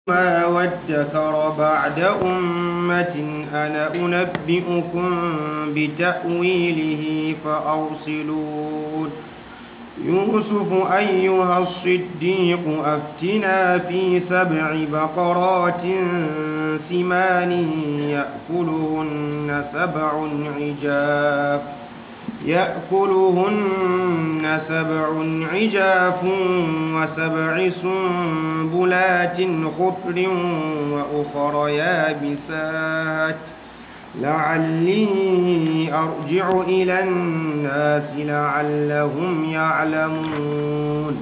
ما وادكر بعد أمة أنا أنبئكم بتأويله فأرسلون يوسف أيها الصديق أفتنا في سبع بقرات سمان يأكلهن سبع عجاف يأكلهن سبع عجاف وسبع سنبلات خضر وأخر يابسات لعلي أرجع إلى الناس لعلهم يعلمون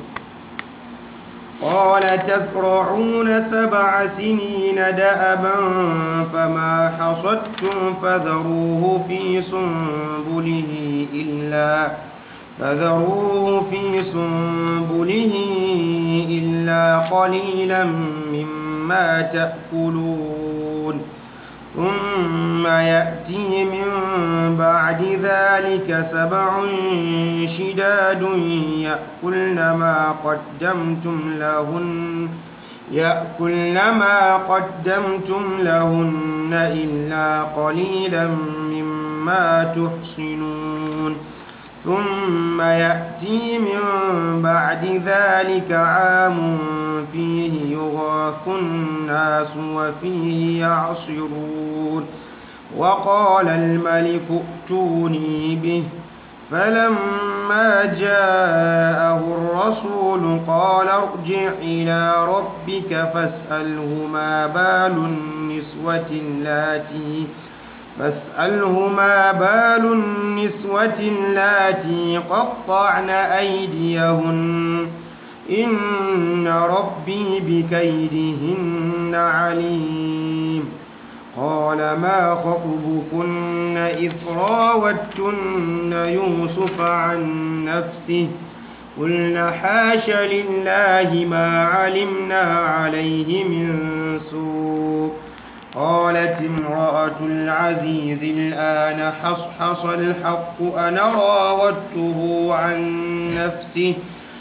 قال تزرعون سبع سنين دأبا فما حصدتم فذروه في سنبله إلا فذروه في سنبله إلا قليلا مما تأكلون ثم يأتي من بعد ذلك سبع شداد يأكلن ما قدمتم لهن يأكلن ما قدمتم لهن إلا قليلا مما تحصنون ثم يأتي من بعد ذلك عام فيه يغاث الناس وفيه يعصرون وقال الملك ائتوني به فلما جاءه الرسول قال ارجع إلى ربك فاسأله ما بال النسوة اللاتي فاسأله ما بال النسوة اللاتي قطعن أيديهن إن ربي بكيدهن عليم قال ما خطبكن إذ راوتن يوسف عن نفسه قلنا حاش لله ما علمنا عليه من سوء قالت امرأة العزيز الآن حصحص الحق أنا راودته عن نفسه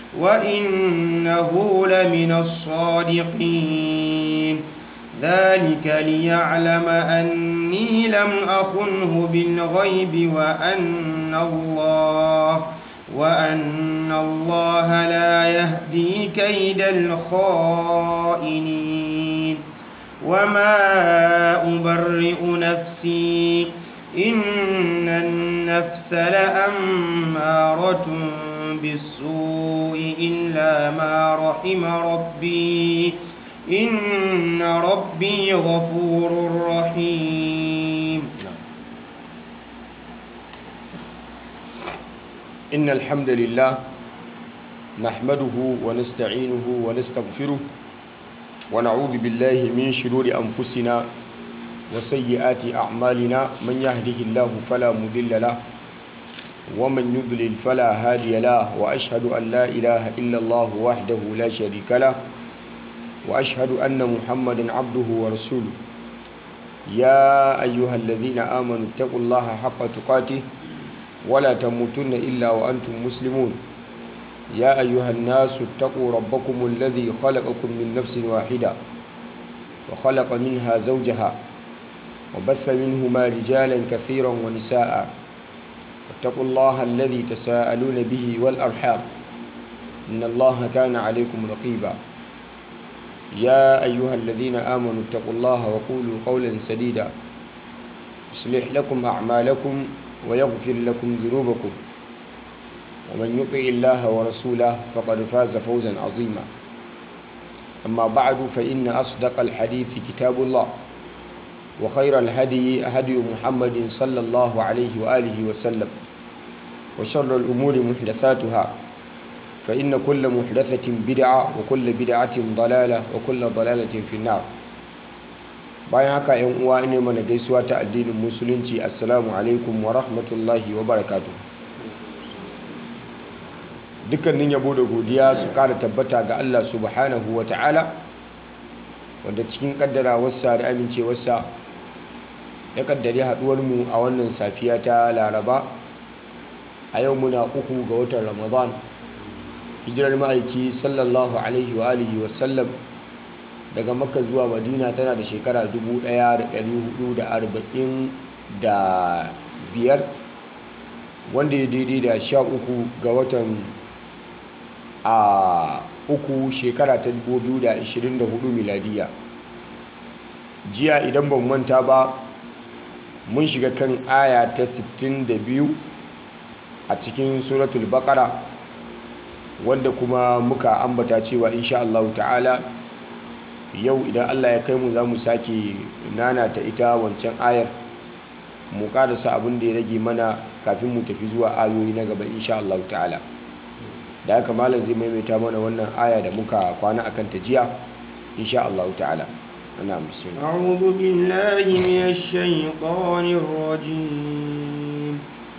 وإنه لمن الصادقين ذلك ليعلم أني لم أخنه بالغيب وأن الله وأن الله لا يهدي كيد الخائنين وما أبرئ نفسي إن النفس لأمارة بالسوء إلا ما رحم ربي إن ربي غفور رحيم إن الحمد لله نحمده ونستعينه ونستغفره ونعوذ بالله من شرور أنفسنا وسيئات أعمالنا من يهده الله فلا مضل له ومن يضلل فلا هادي له وأشهد أن لا إله إلا الله وحده لا شريك له وأشهد أن محمدا عبده ورسوله يا أيها الذين آمنوا اتقوا الله حق تقاته ولا تموتن إلا وأنتم مسلمون يا أيها الناس اتقوا ربكم الذي خلقكم من نفس واحدة وخلق منها زوجها وبث منهما رجالا كثيرا ونساء واتقوا الله الذي تساءلون به والأرحام إن الله كان عليكم رقيبا يا أيها الذين آمنوا اتقوا الله وقولوا قولا سديدا يصلح لكم أعمالكم ويغفر لكم ذنوبكم ومن يطع الله ورسوله فقد فاز فوزا عظيما أما بعد فإن أصدق الحديث كتاب الله وخير الهدي هدي محمد صلى الله عليه وآله وسلم وشر الأمور محدثاتها فإن كل محدثة بدعة وكل بدعة ضلالة وكل ضلالة في النار bayan haka yan uwa ne mana gaisuwa ta addinin musulunci assalamu alaikum wa rahmatullahi wa barakatuh dukkanin yabo da godiya su kara tabbata ga Allah subhanahu wa ta'ala wanda cikin kaddarawarsa da amincewarsa ya kaddari haduwarmu a wannan safiya ta laraba a yau muna uku ga watan ramadan hijirar ma'aiki sallallahu alaihi wa alihi wasallam daga makka zuwa madina tana da shekara 1445 wanda ya daidai da 13 ga watan a uku shekara ta 2024 miladiya jiya idan ban manta ba mun shiga kan aya ta 62 a cikin suratul baqara wanda kuma muka ambata cewa insha Allah ta'ala yau idan Allah ya kai mu za mu sake nana ta ita wancan ayar mu karasa abin da ya rage mana kafin mu tafi zuwa ayoyi na gaba insha Allah ta'ala da haka malam zai maimaita mana wannan aya da muka kwana akan ta jiya insha Allah ta'ala ana bismillah أعوذ بالله من الشيطان الرجيم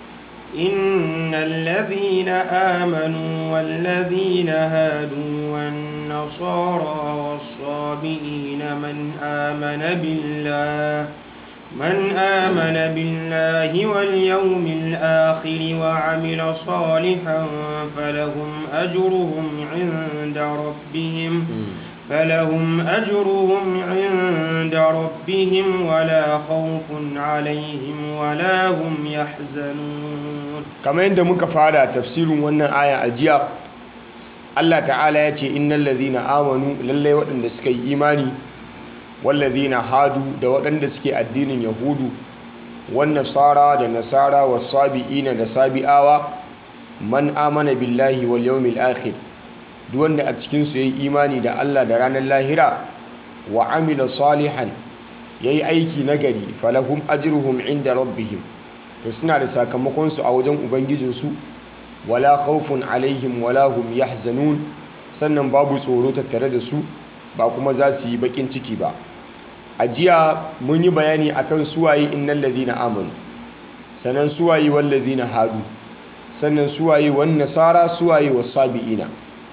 إن الذين آمنوا والذين هادوا والنصارى والصابئين من آمن بالله من آمن بالله واليوم الآخر وعمل صالحا فلهم أجرهم عند ربهم فلهم أجرهم عند ربهم ولا خوف عليهم ولا هم يحزنون kamar yadda muka fara tafsirin wannan aya a jiya Allah ta'ala ya ce innal ladhina amanu lallai waɗanda suka yi imani wallazina hadu da waɗanda suke addinin yahudu wan nasara da nasara was sabiina da sabi'awa man amana billahi wal yawmil akhir duk wanda a cikin su yayi imani da Allah da ranar lahira wa amila salihan yayi aiki nagari falahum ajruhum inda rabbihim to suna da sakamakon su a wajen ubangijinsu wala khawfun alaihim wala hum yahzanun sannan babu tsoro tattare da su ba kuma za su yi bakin ciki ba a jiya mun yi bayani akan suwaye innal ladhina amanu sannan suwaye wal ladhina hadu sannan suwaye wan nasara suwaye was sabiina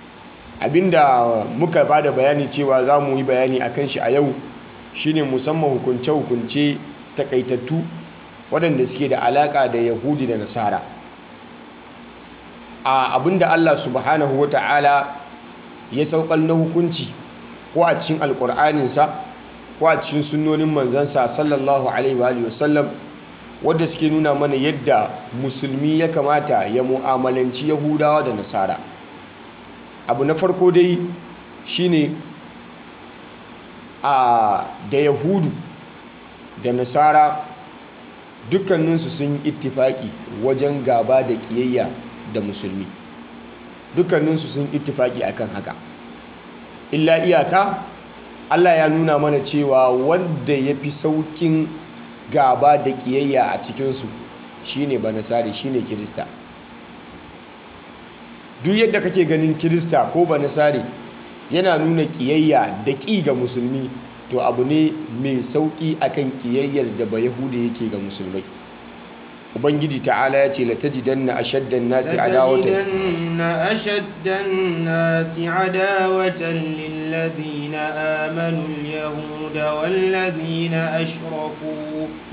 abinda muka bada bayani cewa za mu yi bayani akan shi a yau shine musamman hukunce hukunce takaitattu waɗanda suke da alaka da yahudi da nasara a abinda Allah subhanahu wata'ala ya saukar na hukunci ko a cikin alkur'aninsa ko a cikin sunnonin manzansa sallallahu alaihi wa sallam wadda suke nuna mana yadda musulmi ya kamata ya mu'amalanci yahudawa da nasara abu na farko dai shine a da yahudu da nasara dukkaninsu sun yi ittifaki wajen gaba da kiyayya da musulmi dukkaninsu sun ittifaki akan haka illa iyaka Allah ya nuna mana cewa wanda ya fi saukin gaba da kiyayya a cikinsu shine banasari shine kirista duk yadda kake ganin kirista ko banasari yana nuna kiyayya da ƙi ga musulmi to abu ne mai sauƙi akan kiyayyar da ba yahudi yake ga musulmai ubangiji ta'ala ya ce la tajidanna ashaddan nasi adawatan لتجدن أشد الناس عداوة للذين آمنوا اليهود والذين أشركوا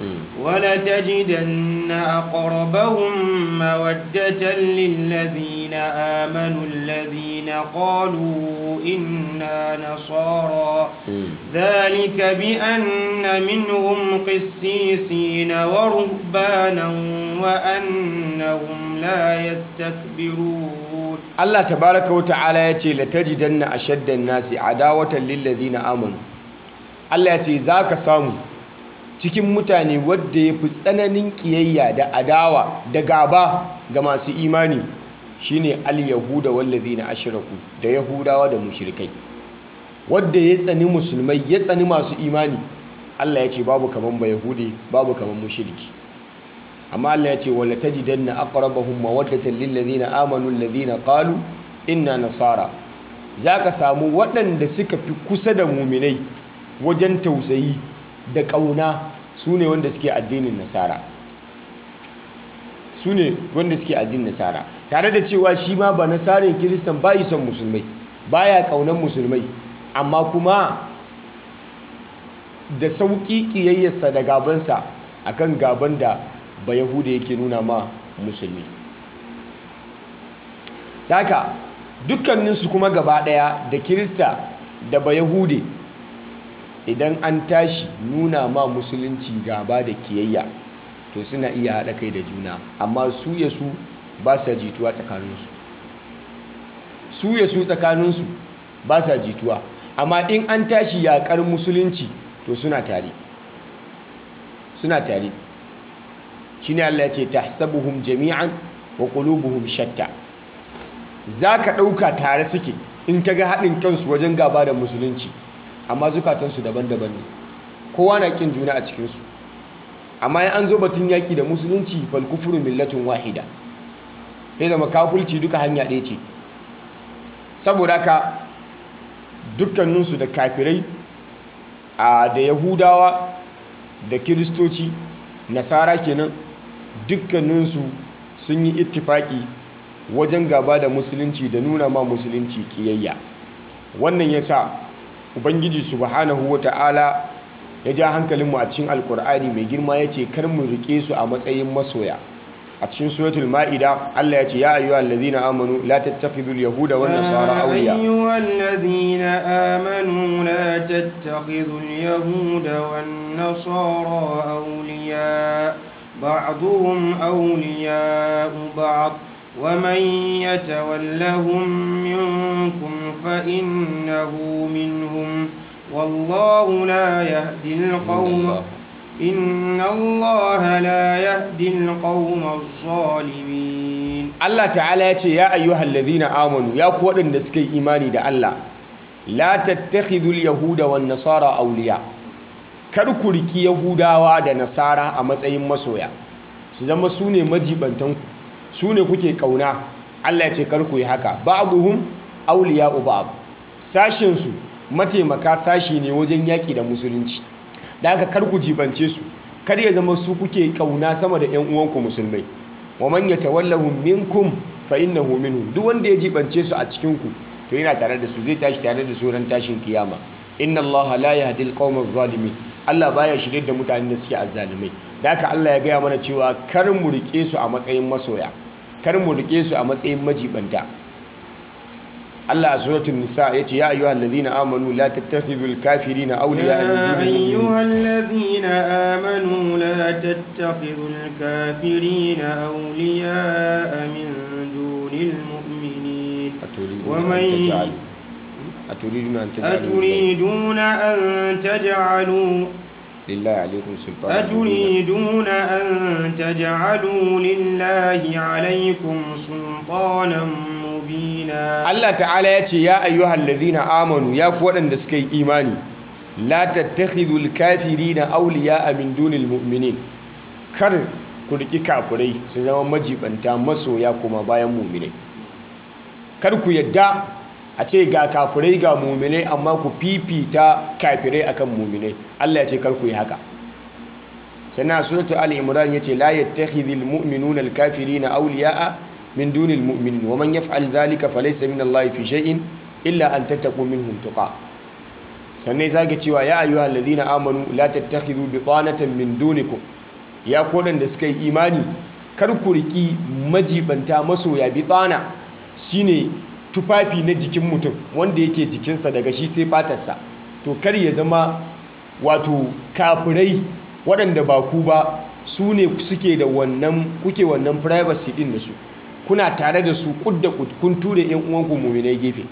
ولتجدن أقربهم مودة للذين آمنوا الذين قالوا إنا نصارى ذلك بأن منهم قسيسين ورهبانا وأنهم لا يستكبرون Allah tabaraka wa ta'ala ya ce la tajidanna ashaddan nasi adawatan lil ladina amanu Allah ya ce zaka samu cikin mutane wadda ya fi tsananin kiyayya da adawa da gaba ga masu imani shine al-yahuda wal ladina ashraku da yahudawa da mushrikai wadda ya tsani musulmai ya tsani masu imani Allah ya ce babu kaman ba yahudi babu kaman mushriki amma Allah ya ce wala tajidanna aqrabahum mawaddatan lil ladina amanu alladhina qalu inna nasara zaka samu waɗanda suka fi kusa da muminai wajen tausayi da ƙauna sune wanda suke addinin nasara sune wanda suke addinin nasara tare da cewa shi ma ba nasarin kiristan bai son musulmai baya ƙaunar musulmai amma kuma da sauƙi ƙiyayyarsa da gabansa akan gaban da ba yahuda yake nuna ma musulmi haka dukkaninsu kuma gaba daya da kirista da ba yahude idan an tashi nuna ma musulunci gaba da kiyayya to suna iya haɗa kai da juna amma su ya su ba sa jituwa tsakaninsu su ya su tsakaninsu ba sa jituwa amma in an tashi yaƙar musulunci to suna tare suna tare shine Allah ya ce tahsabuhum jami'an wa qulubuhum shatta zaka ɗauka tare suke in kaga haɗin kansu wajen gaba da musulunci amma zukatansu daban-daban ne kowa na kin juna a cikinsu amma in an zo batun yaƙi da musulunci fal kufru millatun wahida sai zama kafulci duka hanya ɗaya ce saboda haka dukkaninsu da kafirai a da yahudawa da kiristoci nasara kenan dukkaninsu sun yi ittifaki wajen gaba da musulunci da nuna ma musulunci kiyayya wannan ya sa ubangiji subhanahu wa ta'ala ya ja hankalinmu a cikin alkur'ani mai girma ya ce kar mu rike su a matsayin masoya a cikin suratul ma'ida Allah ya ce ya ayyuha allazina amanu la tattakhidul yahuda wan nasara awliya أيها الذين آمنوا لا تتخذوا اليهود والنصارى أولياء بعضهم أولياء بعض ومن يتولهم منكم فإنه منهم والله لا يهدي القوم إن الله لا يهدي القوم الظالمين Allah ta'ala ya ce ya ayyuhal ladhina amanu ya ku waɗanda suka yi imani da Allah la tattakhidul yahuda wan nasara awliya kar ku riki yahudawa da nasara a matsayin masoya su zama su ne majibantan ku su ne kuke kauna Allah ya ce kar ku yi haka ba'dhum awliya'u ba'd sashin su mataimaka sashi ne wajen yaki da musulunci da haka kar ku jibance su kar ya zama su kuke kauna sama da ƴan uwanku musulmai wa man yatawallahum minkum fa innahu minhum duk wanda ya jibance su a cikin ku to yana tare da su zai tashi tare da su ran tashin kiyama inna Allah la yahdi al-qawma adh-dhalimin Allah baya shirye da mutanen da suke azzalimai da haka Allah ya gaya mana cewa kar mu rike su a matsayin masoya kar mu rike su a matsayin majibanta Allah a suratul nisa yace ya ayyuhal ladhina amanu la tattakhidhul kafirina awliya يا min dunil أيها الذين آمنوا لا تتخذوا الكافرين أولياء من دون المؤمنين ومن أتريدون أن تجعلوا أتريدون أن تجعلوا لله عليكم سلطان أتريدون أن تجعلوا لله عليكم سلطانا مبينا Allah ta'ala ya ce ya ayyuhal ladhina amanu ya ku waɗanda suka yi imani la tattakhidhul kafirina awliya'a min dunil mu'minin kar ku riki kafirai su zama majibanta masoya kuma bayan mu'minai kar ku yadda a ce ga kafirai ga mu'minai amma ku fifita kafirai akan mu'minai Allah ya ce kar ku yi haka sannan suratul ali imran yace la yattakhidhul mu'minuna al-kafirina awliya'a min dunil mu'minin wa man yaf'al dhalika falaysa min Allah fi shay'in illa an tattaqu minhum tuqa sannan zage cewa ya ayyuhal ladina amanu la tattakhidhu bitanatan min dunikum ya kodan da suka yi imani kar ku riki majibanta masoya bitana shine tufafi na jikin mutum wanda yake jikinsa daga shi sai fatarsa to kar ya zama wato kafirai waɗanda ba ku ba su ne suke da wannan kuke wannan privacy din da su kuna tare da su kudda kun ture yan uwanku muminai gefe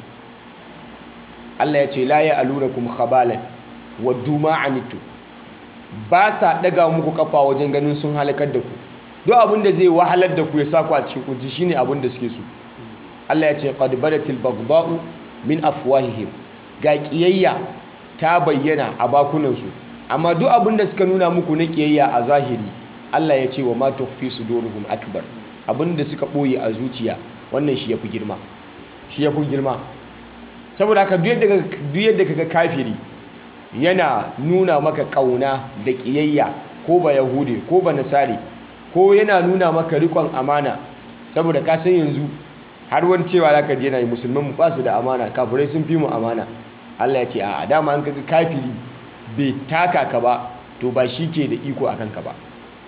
Allah ya ce la ya alurakum khabalan waddu ma anittu ba sa daga muku kafa wajen ganin sun halakar da ku duk abin da zai wahalar da ku ya sa ku a cikin kunci shine abin da suke so Allah ya ce qad badatil baghdha'u min afwahihim ga kiyayya ta bayyana a bakunan su amma duk abin da suka nuna muku na kiyayya a zahiri Allah ya ce wa ma tukhfi suduruhum akbar abinda suka ɓoye a zuciya wannan shi ya fi girma shi ya fi girma saboda haka duk yadda kaga kafiri yana nuna maka ƙauna da ƙiyayya ko ba yahude ko ba nasari ko yana nuna maka rikon amana saboda ka san yanzu har wani cewa za ka je na yi musulman mu basu da amana kafirai sun fi mu amana Allah ya ce a dama an kaga kafiri bai taka ka ba to ba shi ke da iko akan ka ba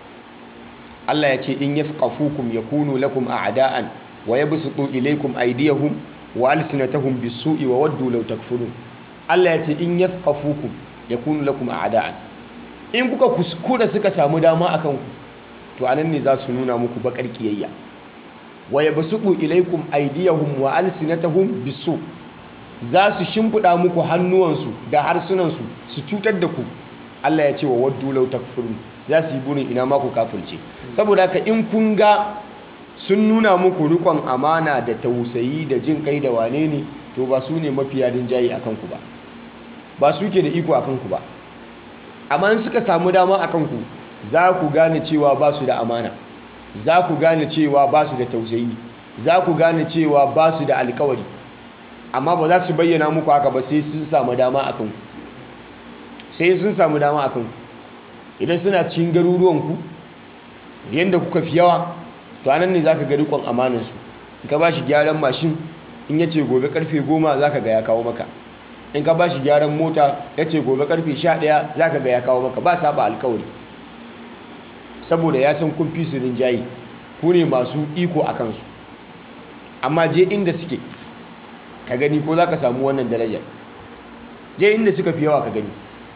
Allah ya ce in yathqafukum yakunu lakum a'da'an wa yabsutu ilaykum aydiyahum wa alsinatahum bis-su'i wa waddu law takfurun Allah ya ce in yathqafukum yakunu lakum a'da'an in kuka kuskura suka samu dama akan ku to anan ne za su nuna muku bakar kiyayya wa yabsutu ilaykum aydiyahum wa alsinatahum bisu za su shimfida muku hannuwansu da harsunansu su cutar da ku Allah ya ce wa waddu law takfurun za su yi burin ina ma ku kafirce saboda haka in kun ga sun nuna muku rikon amana da tausayi da jin kai da wane ne to ba su ne mafiya rinjaye a kanku ba ba su ke da iko a kanku ba amma in suka samu dama a kanku za ku gane cewa ba su da amana za ku gane cewa ba su da tausayi za ku gane cewa ba su da alkawari amma ba za su bayyana muku haka ba sai sun samu dama a kanku sai sun samu dama a kanku idan suna cikin garuruwanku yadda kuka fi yawa to anan ne za ka ga rikon amanansu in ka ba shi gyaran mashin in ya ce gobe karfe goma za ka ga ya kawo maka in ka ba shi gyaran mota ya ce gobe karfe sha ɗaya za ka ga ya kawo maka ba saba alkawari saboda ya san kun fi su rinjaye ku ne masu iko a kansu amma je inda suke ka gani ko za ka samu wannan darajar je inda suka fi yawa ka gani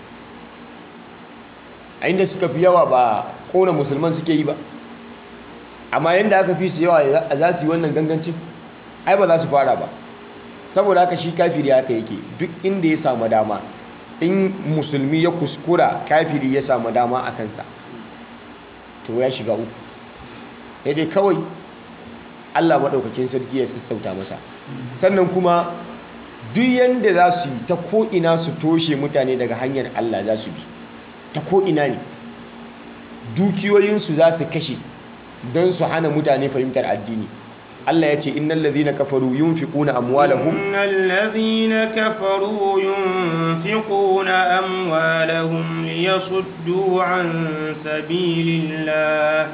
a inda suka fi yawa ba kona musulman suke yi ba amma yadda aka fi su yawa za su yi wannan gangancin ai ba za su fara ba saboda haka shi kafiri haka yake duk inda ya samu dama in musulmi ya kuskura kafiri ya samu dama a kansa to ya shiga uku ya dai kawai allah maɗaukakin sarki ya sassauta masa sannan kuma duk yadda za su yi ta ko'ina su toshe mutane daga hanyar allah za su bi ta ko'ina ne dukiyoyinsu za su kashe don su hana mutane fahimtar addini Allah ya ce innal ladhina kafaru yunfiquna amwalahum innal ladhina kafaru yunfiquna amwalahum liyasuddu an sabilillah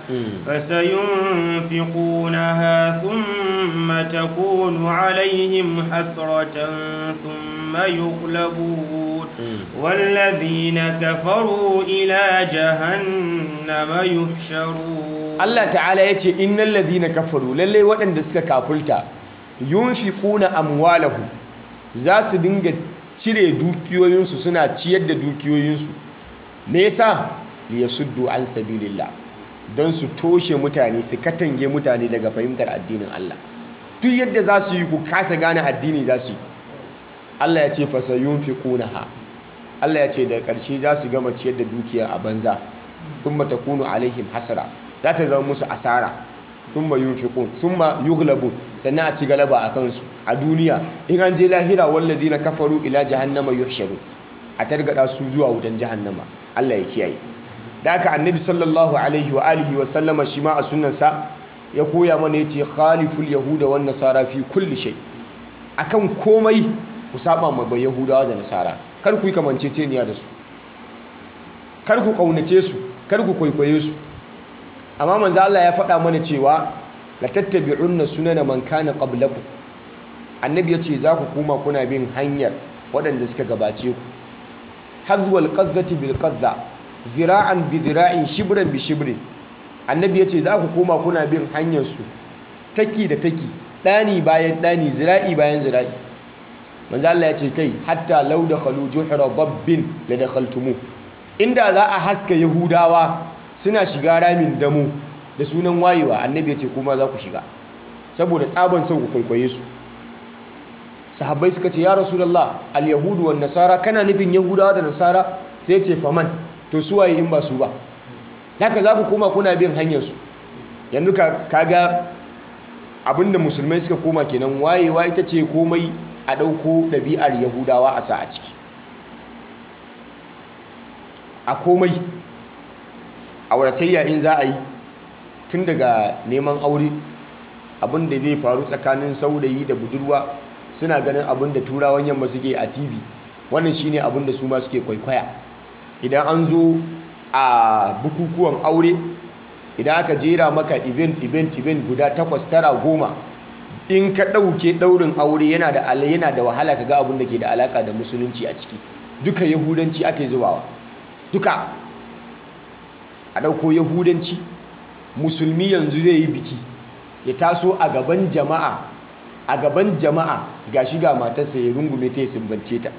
fasayunfiqunaha thumma takunu alayhim hasratan thumma yughlabun والذين كفروا إلى جهنم يحشرون Allah ta'ala ya ce innal ladhina kafaru lalle waɗanda suka kafulta yunfiquna amwalahum za su dinga cire dukiyoyinsu suna ciyar da dukiyoyinsu me yasa liyasuddu an sabilillah don su toshe mutane su katange mutane daga fahimtar addinin Allah duk yadda za su yi ku kasa gane addini za su yi Allah ya ce fasayunfiqunaha Allah ya ce da ƙarshe za su gama ciyar da dukiya a banza thumma takunu alaihim hasara za ta zama musu asara thumma yunfiqun thumma yughlabun sannan a ci galaba a kansu a duniya in an je lahira wallazina kafaru ila jahannama yuhsharu a targada su zuwa wutan jahannama Allah ya kiyaye da haka annabi sallallahu alaihi wa alihi wa sallama shi ma a sunnansa ya koya mana yace khaliful yahuda wan nasara fi kulli shay akan komai ku saba ma ba yahudawa da nasara kar ku yi kamanceceniya da su kar ku kaunace su kar ku kwaikwaye su amma manzo Allah ya faɗa mana cewa la tattabi'unna sunana man kana qablakum annabi ya ce za ku koma kuna bin hanyar waɗanda suka gabace ku hazwal qazzati bil qazza zira'an bi zira'in shibran bi shibrin annabi ya ce za ku koma kuna bin hanyar su taki da taki ɗani bayan ɗani zira'i bayan zira'i manzo Allah ya ce kai hatta law dakhalu juhra dabbin la dakhaltumu inda za a haska yahudawa suna shiga ramin damu da sunan wayewa annabi ya ce kuma za ku shiga saboda tsaban son ku kwaikwaye su sahabbai suka ce ya rasulullah al-yahudu wan nasara kana nufin yahudawa da nasara sai ce faman to su waye in ba su ba haka za ku koma kuna bin hanyar su yanzu ka kaga abinda musulmai suka koma kenan wayewa ita ce komai a ɗauko ɗabi'ar yahudawa a sa a ciki a komai auratayya in za a yi tun daga neman aure abin da zai faru tsakanin saurayi da budurwa suna ganin abin da turawan yamma suke a tv wannan shine abin da su ma suke kwaikwaya idan an zo a bukukuwan aure idan aka jera maka event event event guda takwas tara goma in ka ɗauke ɗaurin aure yana da yana da wahala ka ga abin da ke da alaka da musulunci a ciki duka yahudanci ake zubawa duka a ɗauko yahudanci musulmi yanzu zai yi biki ya taso a gaban jama'a a gaban jama'a ga shiga matarsa ya rungume ta ya sumbance ta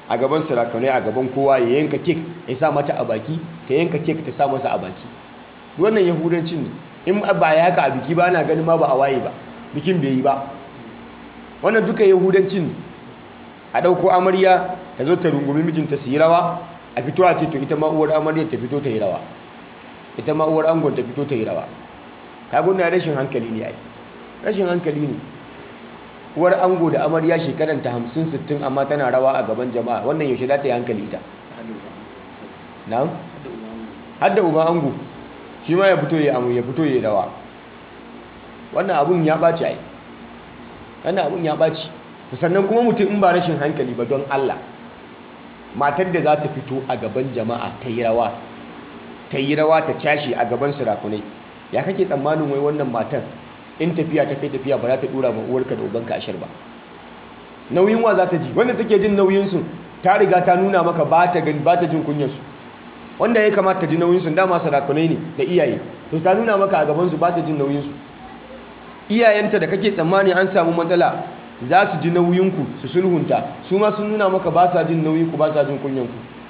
a gaban sarakanai a gaban kowa ya yanka kek ya sa mata a baki ta yanka kek ta sa masa a baki wannan yahudancin ne in ba ya haka a biki ba ana ganin ma ba a waye ba bikin bai yi ba wannan duka yahudancin ne a ɗauko amarya ta zo ta rungumi mijinta su yi rawa a fito a ce to ita ma uwar amarya ta fito ta yi rawa ita ma uwar angon ta fito ta yi rawa ka gudana rashin hankali ne ai rashin hankali ne uwar ango da amarya shekaranta hamsin sittin amma tana rawa a gaban jama'a wannan yaushe za ta yi hankali ita na'am hadda uba ango shi ma ya fito ya amu ya fito ya rawa wannan abun ya ɓaci ai wannan abun ya ɓaci sannan kuma mutum in ba rashin hankali ba don Allah matar da za ta fito a gaban jama'a ta yi rawa ta yi rawa ta cashe a gaban sirakunai ya kake tsammanin wai wannan matar in tafiya ta kai tafiya ba za ta dura ma uwarka da ubanka ashir ba nauyin wa za ta ji wanda take jin nauyinsu ta riga ta nuna maka ba ta gani ba ta jin kunyarsu wanda ya kamata ta ji nauyinsu dama sarakunai ne da iyaye to ta nuna maka a gabansu ba ta jin nauyinsu iyayenta da kake tsammani an samu matsala za su ji nauyinku su sulhunta su ma sun nuna maka ba sa jin nauyinku ba sa jin kunyanku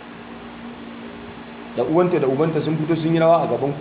da uwanta da ubanta sun fito sun yi rawa a gabanku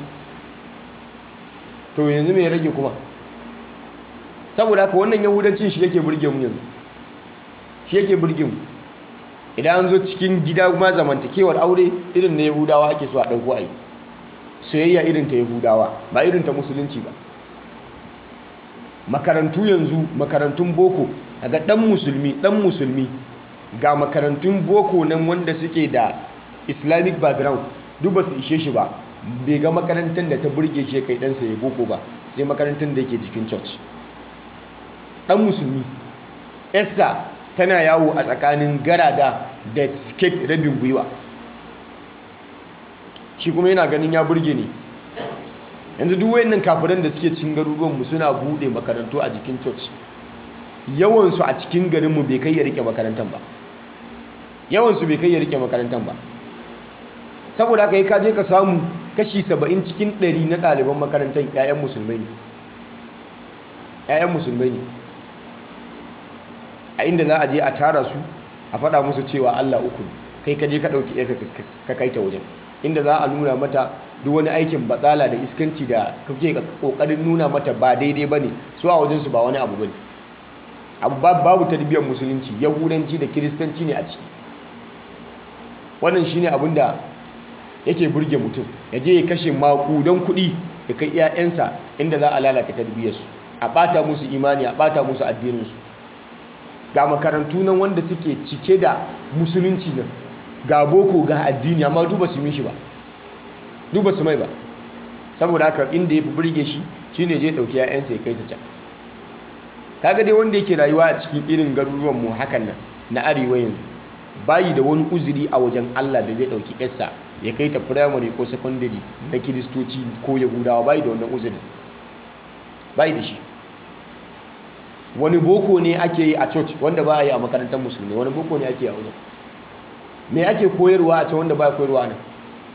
to yanzu mai rage kuma saboda haka wannan yahudancin shi yake burge mu yanzu shi yake burge mu idan an zo cikin gida ma zamantakewar aure irin na yahudawa ake so a ɗauko a yi soyayya irin ta yahudawa ba irin ta musulunci ba makarantu yanzu makarantun boko daga ɗan musulmi ɗan musulmi ga makarantun boko nan wanda suke da islamic background duk ba su ishe shi ba bai ga makarantar da ta burge shi kai ɗansa ya boko ba sai makarantar da yake jikin church ɗan musulmi esther tana yawo a tsakanin garada da skate rabin gwiwa shi kuma yana ganin ya burge ne yanzu duk wayannan kafiran da suke cikin garuruwanmu suna bude makarantu a jikin church yawansu a cikin garinmu bai kai ya rike makarantar ba yawansu bai kai ya rike makarantar ba saboda haka yi kaje ka samu kashi 70 cikin 100 na ɗaliban makarantar 'ya'yan musulmai ne 'ya'yan musulmai ne a inda za a je a tara su a faɗa musu cewa Allah uku kai kaje ka ɗauki ɗaya ka kai ta wajen inda za a nuna mata duk wani aikin batsala da iskanci da kake kokarin nuna mata ba daidai bane su a wajensu ba wani abu bane abu babu tarbiyyar musulunci yahudanci da kiristanci ne a ciki wannan shine abin da yake burge mutum ya je ya kashe makudan kuɗi ya kai 'ya'yansa inda za a lalata tarbiyyarsu a ɓata musu imani a ɓata musu addininsu ga makarantu nan wanda suke cike da musulunci nan ga boko ga addini amma duba su mishi ba duba su mai ba saboda haka inda ya fi burge shi shine je ɗauki 'ya'yansa ya kai su can kaga dai wanda yake rayuwa a cikin irin garuruwan mu hakan nan na arewa yanzu bayi da wani uzuri a wajen Allah da zai ɗauki yarsa ya kai ta firamare ko secondary na kiristoci ko yahudawa bayi da wannan uzurin bayi da shi wani boko ne ake yi a church wanda ba a yi a makarantar musulmi wani boko ne ake yi a wajen me ake koyarwa a can wanda ba koyarwa nan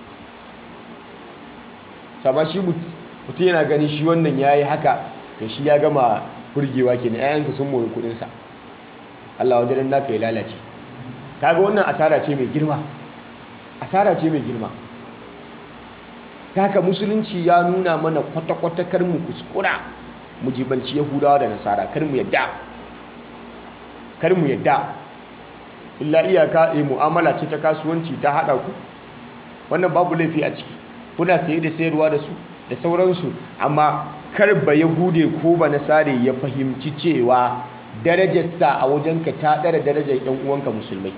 sama shi mutum yana gani shi wannan ya yi haka to shi ya gama burgewa ke na 'ya'yansa sun mori kudinsa Allah wajen naka ya lalace kaga wannan asara ce mai girma asara ce mai girma ta haka musulunci ya nuna mana kwata-kwata kar mu kuskura mu jibanci yahudawa da nasara kar mu yadda kar mu yadda illa iyaka a mu'amala ce ta kasuwanci ta haɗa ku wannan babu laifi a ciki kuna saye da sayarwa da su da sauransu amma kar ba yahude ko ba nasare ya fahimci cewa darajarsa a wajenka ta ɗara darajar yan uwanka musulmai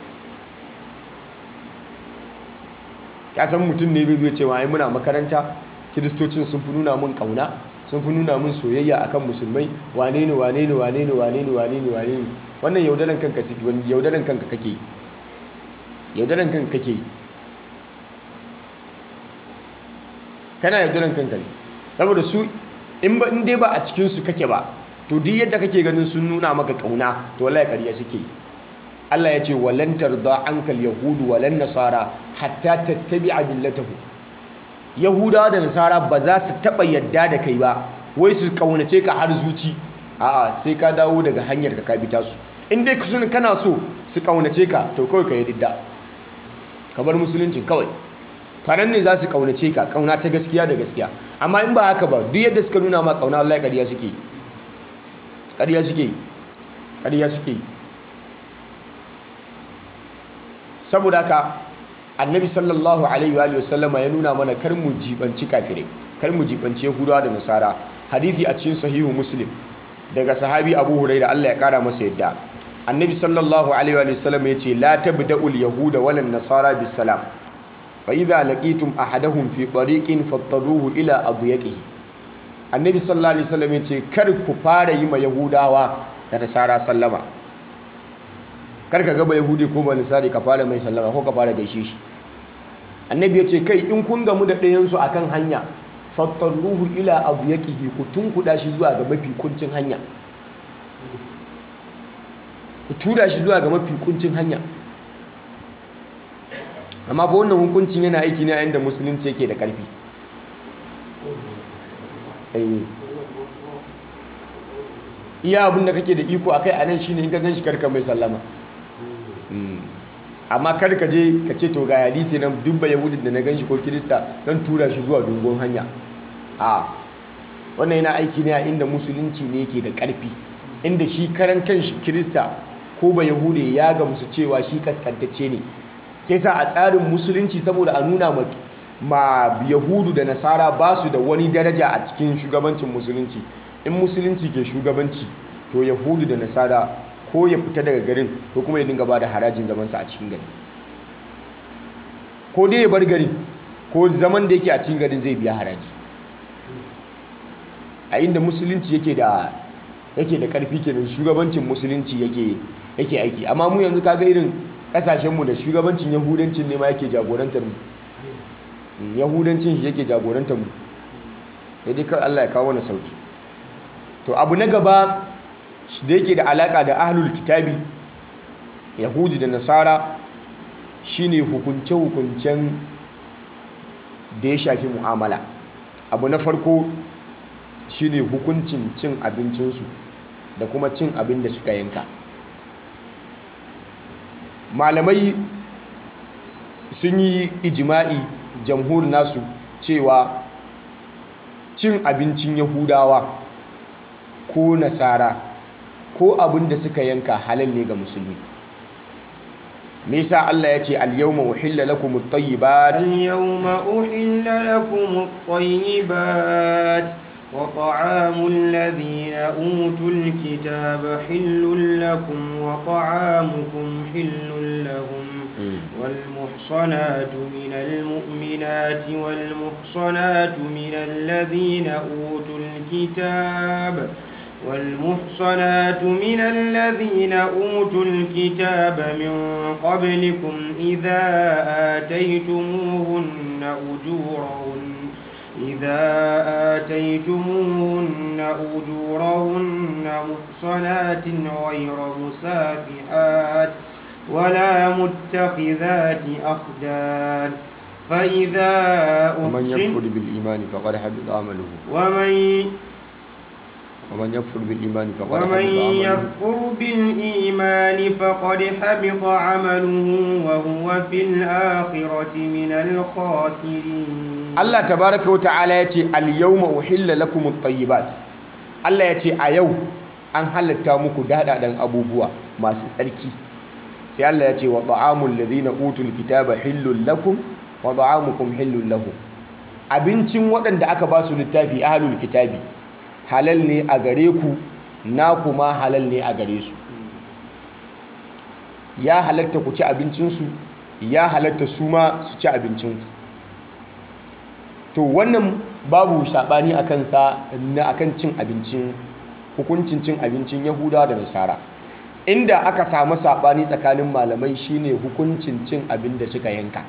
ka san mutum ne bai zai cewa ai muna makaranta kiristocin sun fi nuna mun kauna sun fi nuna mun soyayya akan musulmai wane ne wane ne wane ne wane ne wane ne wane ne wannan yaudaran kanka wani yaudaran kanka kake yi yaudaran kanka kake yi kana yaudaran kanka ne saboda su in ba in dai ba a cikin su kake ba to duk yadda kake ganin sun nuna maka kauna to wallahi ƙarya suke yi Allah ya ce walan tarda ankal yahudu walan nasara hatta tattabi'a millatahu yahudawa da nasara ba za su taba yadda da kai ba wai su kaunace ka har zuci a'a sai ka dawo daga hanyar ka ka bi tasu in dai kusun kana so su kaunace ka to kawai ka yi ridda ka bar musulunci kawai tanan ne za su kaunace ka kauna ta gaskiya da gaskiya amma in ba haka ba duk yadda suka nuna ma kauna Allah ƙarya suke yi ƙarya suke yi ƙarya suke yi saboda haka annabi sallallahu alaihi wa sallama ya nuna mana kar mu jibanci kafirai kar mu jibanci yahudawa da nasara hadithi a cikin sahihu muslim daga sahabi abu huraira Allah ya kara masa yadda annabi sallallahu alaihi wa sallam ya ce la tabda'ul yahuda wal nasara bis salam fa idza laqitum ahadahum fi tariqin fattaruhu ila adyaqihi annabi sallallahu alaihi wasallam ya ce kar ku fara yi ma yahudawa da nasara sallama kar ka gaba yahudi ko ba nasari ka fara mai sallama ko ka fara gaishe shi annabi ya ce kai in kun gamu da ɗayansu a kan hanya fattarruhu ila abu ya ƙihi ku tunkuɗa shi zuwa ga mafi kuncin hanya ku tura shi zuwa ga mafi kuncin hanya amma fa wannan hukuncin yana aiki ne a inda musulunci yake da ƙarfi iya abin da kake da iko a kai a nan shine in ka gan shi karka mai sallama amma kar ka je ka ce to ga hadisi nan dubba yahudin da na gan shi ko kirista don tura shi zuwa dogon hanya a wannan yana aiki ne a inda musulunci ne yake da ƙarfi inda shi karan kan shi kirista ko ba yahudi ya gamsu cewa shi kaskantacce ne ke sa a tsarin musulunci saboda a nuna ma ma yahudu da nasara ba su da wani daraja a cikin shugabancin musulunci in musulunci ke shugabanci to yahudu da nasara ko ya fita daga garin ko kuma ya dinga ba da harajin zamansa a cikin gari ko dai ya bar garin ko zaman da yake a cikin garin zai biya haraji a inda musulunci yake da yake da karfi kenan shugabancin musulunci yake yake aiki amma mu yanzu kaga irin kasashenmu da shugabancin yahudancin ne ma yake jagorantar mu yahudancin shi yake jagorantar mu sai dai kawai Allah ya kawo wani sauki to abu na gaba da yake da alaka da ahlul kitabi yahudi da nasara shine hukunce-hukuncen da ya shafi mu'amala abu na farko shine hukuncin cin abincinsu da kuma cin abin da suka yanka malamai sun yi ijima'i jamhur nasu cewa cin abincin yahudawa ko nasara ko abin da suka yanka halal ne ga musulmi me yasa Allah ya ce al-yawma uhilla lakum at-tayyibat al-yawma uhilla lakum at-tayyibat wa ta'amu alladhina utul kitaba hillun lakum wa ta'amukum hillun lahum والمحصنات من المؤمنات والمحصنات من الذين أوتوا الكتاب والمحصنات من الذين أوتوا الكتاب من قبلكم إذا آتيتموهن أجورهن إذا آتيتموهن أجورهن محصنات غير مسافحات ولا متخذات أخدان فإذا ومن يكفر بالإيمان فقد حبط عمله ومن ومن يكفر بالإيمان فقد ومن حبط عمله يكفر بالإيمان فقد حبط عمله وهو في الآخرة من الخاسرين Allah tabaraka wa ta'ala ya ce al-yawma uhilla lakum at-tayyibat Allah ya ce a yau an halatta muku dadadan abubuwa masu tsarki sai Allah ya ce wa ta'amul ladhina utul kitaba hillul lakum wa ta'amukum hillul lahum abincin waɗanda aka ba su littafi ahlul kitabi halal ne a gare ku na kuma halal ne a gare su ya halatta ku ci abincinsu ya halatta su ma su ci abincinku to wannan babu saɓani a kansa na akan cin abincin hukuncin cin abincin yahuda da nasara inda aka samu saɓani tsakanin malamai shine hukuncin cin abin da suka yanka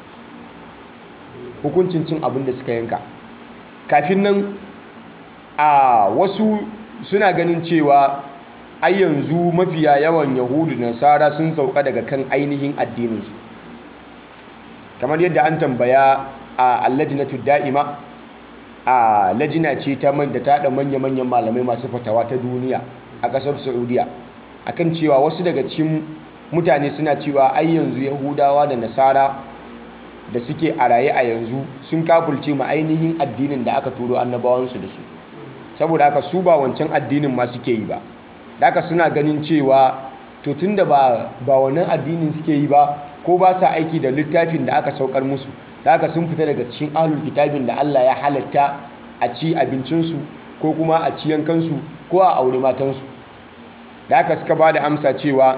hukuncin cin abin da suka yanka kafin nan a wasu suna ganin cewa ai yanzu mafiya yawan yahudu da nasara sun sauka daga kan ainihin addininsu kamar yadda an tambaya a allajinatu da'ima a lajina ce ta man da ta da manya-manyan malamai masu fatawa ta duniya a ƙasar saudiya akan cewa wasu daga cikin mutane suna cewa ai yanzu yahudawa da nasara da suke a raye a yanzu sun kafulce ma ainihin addinin da aka turo annabawansu da su saboda haka su ba wancan addinin ma suke yi ba da haka suna ganin cewa to tunda ba ba wannan addinin suke yi ba ko ba sa aiki da littafin da aka saukar musu da haka sun fita daga cikin ahlul kitabin da Allah ya halatta a ci abincinsu ko kuma a ci yankansu ko a aure matansu da haka suka ba da amsa cewa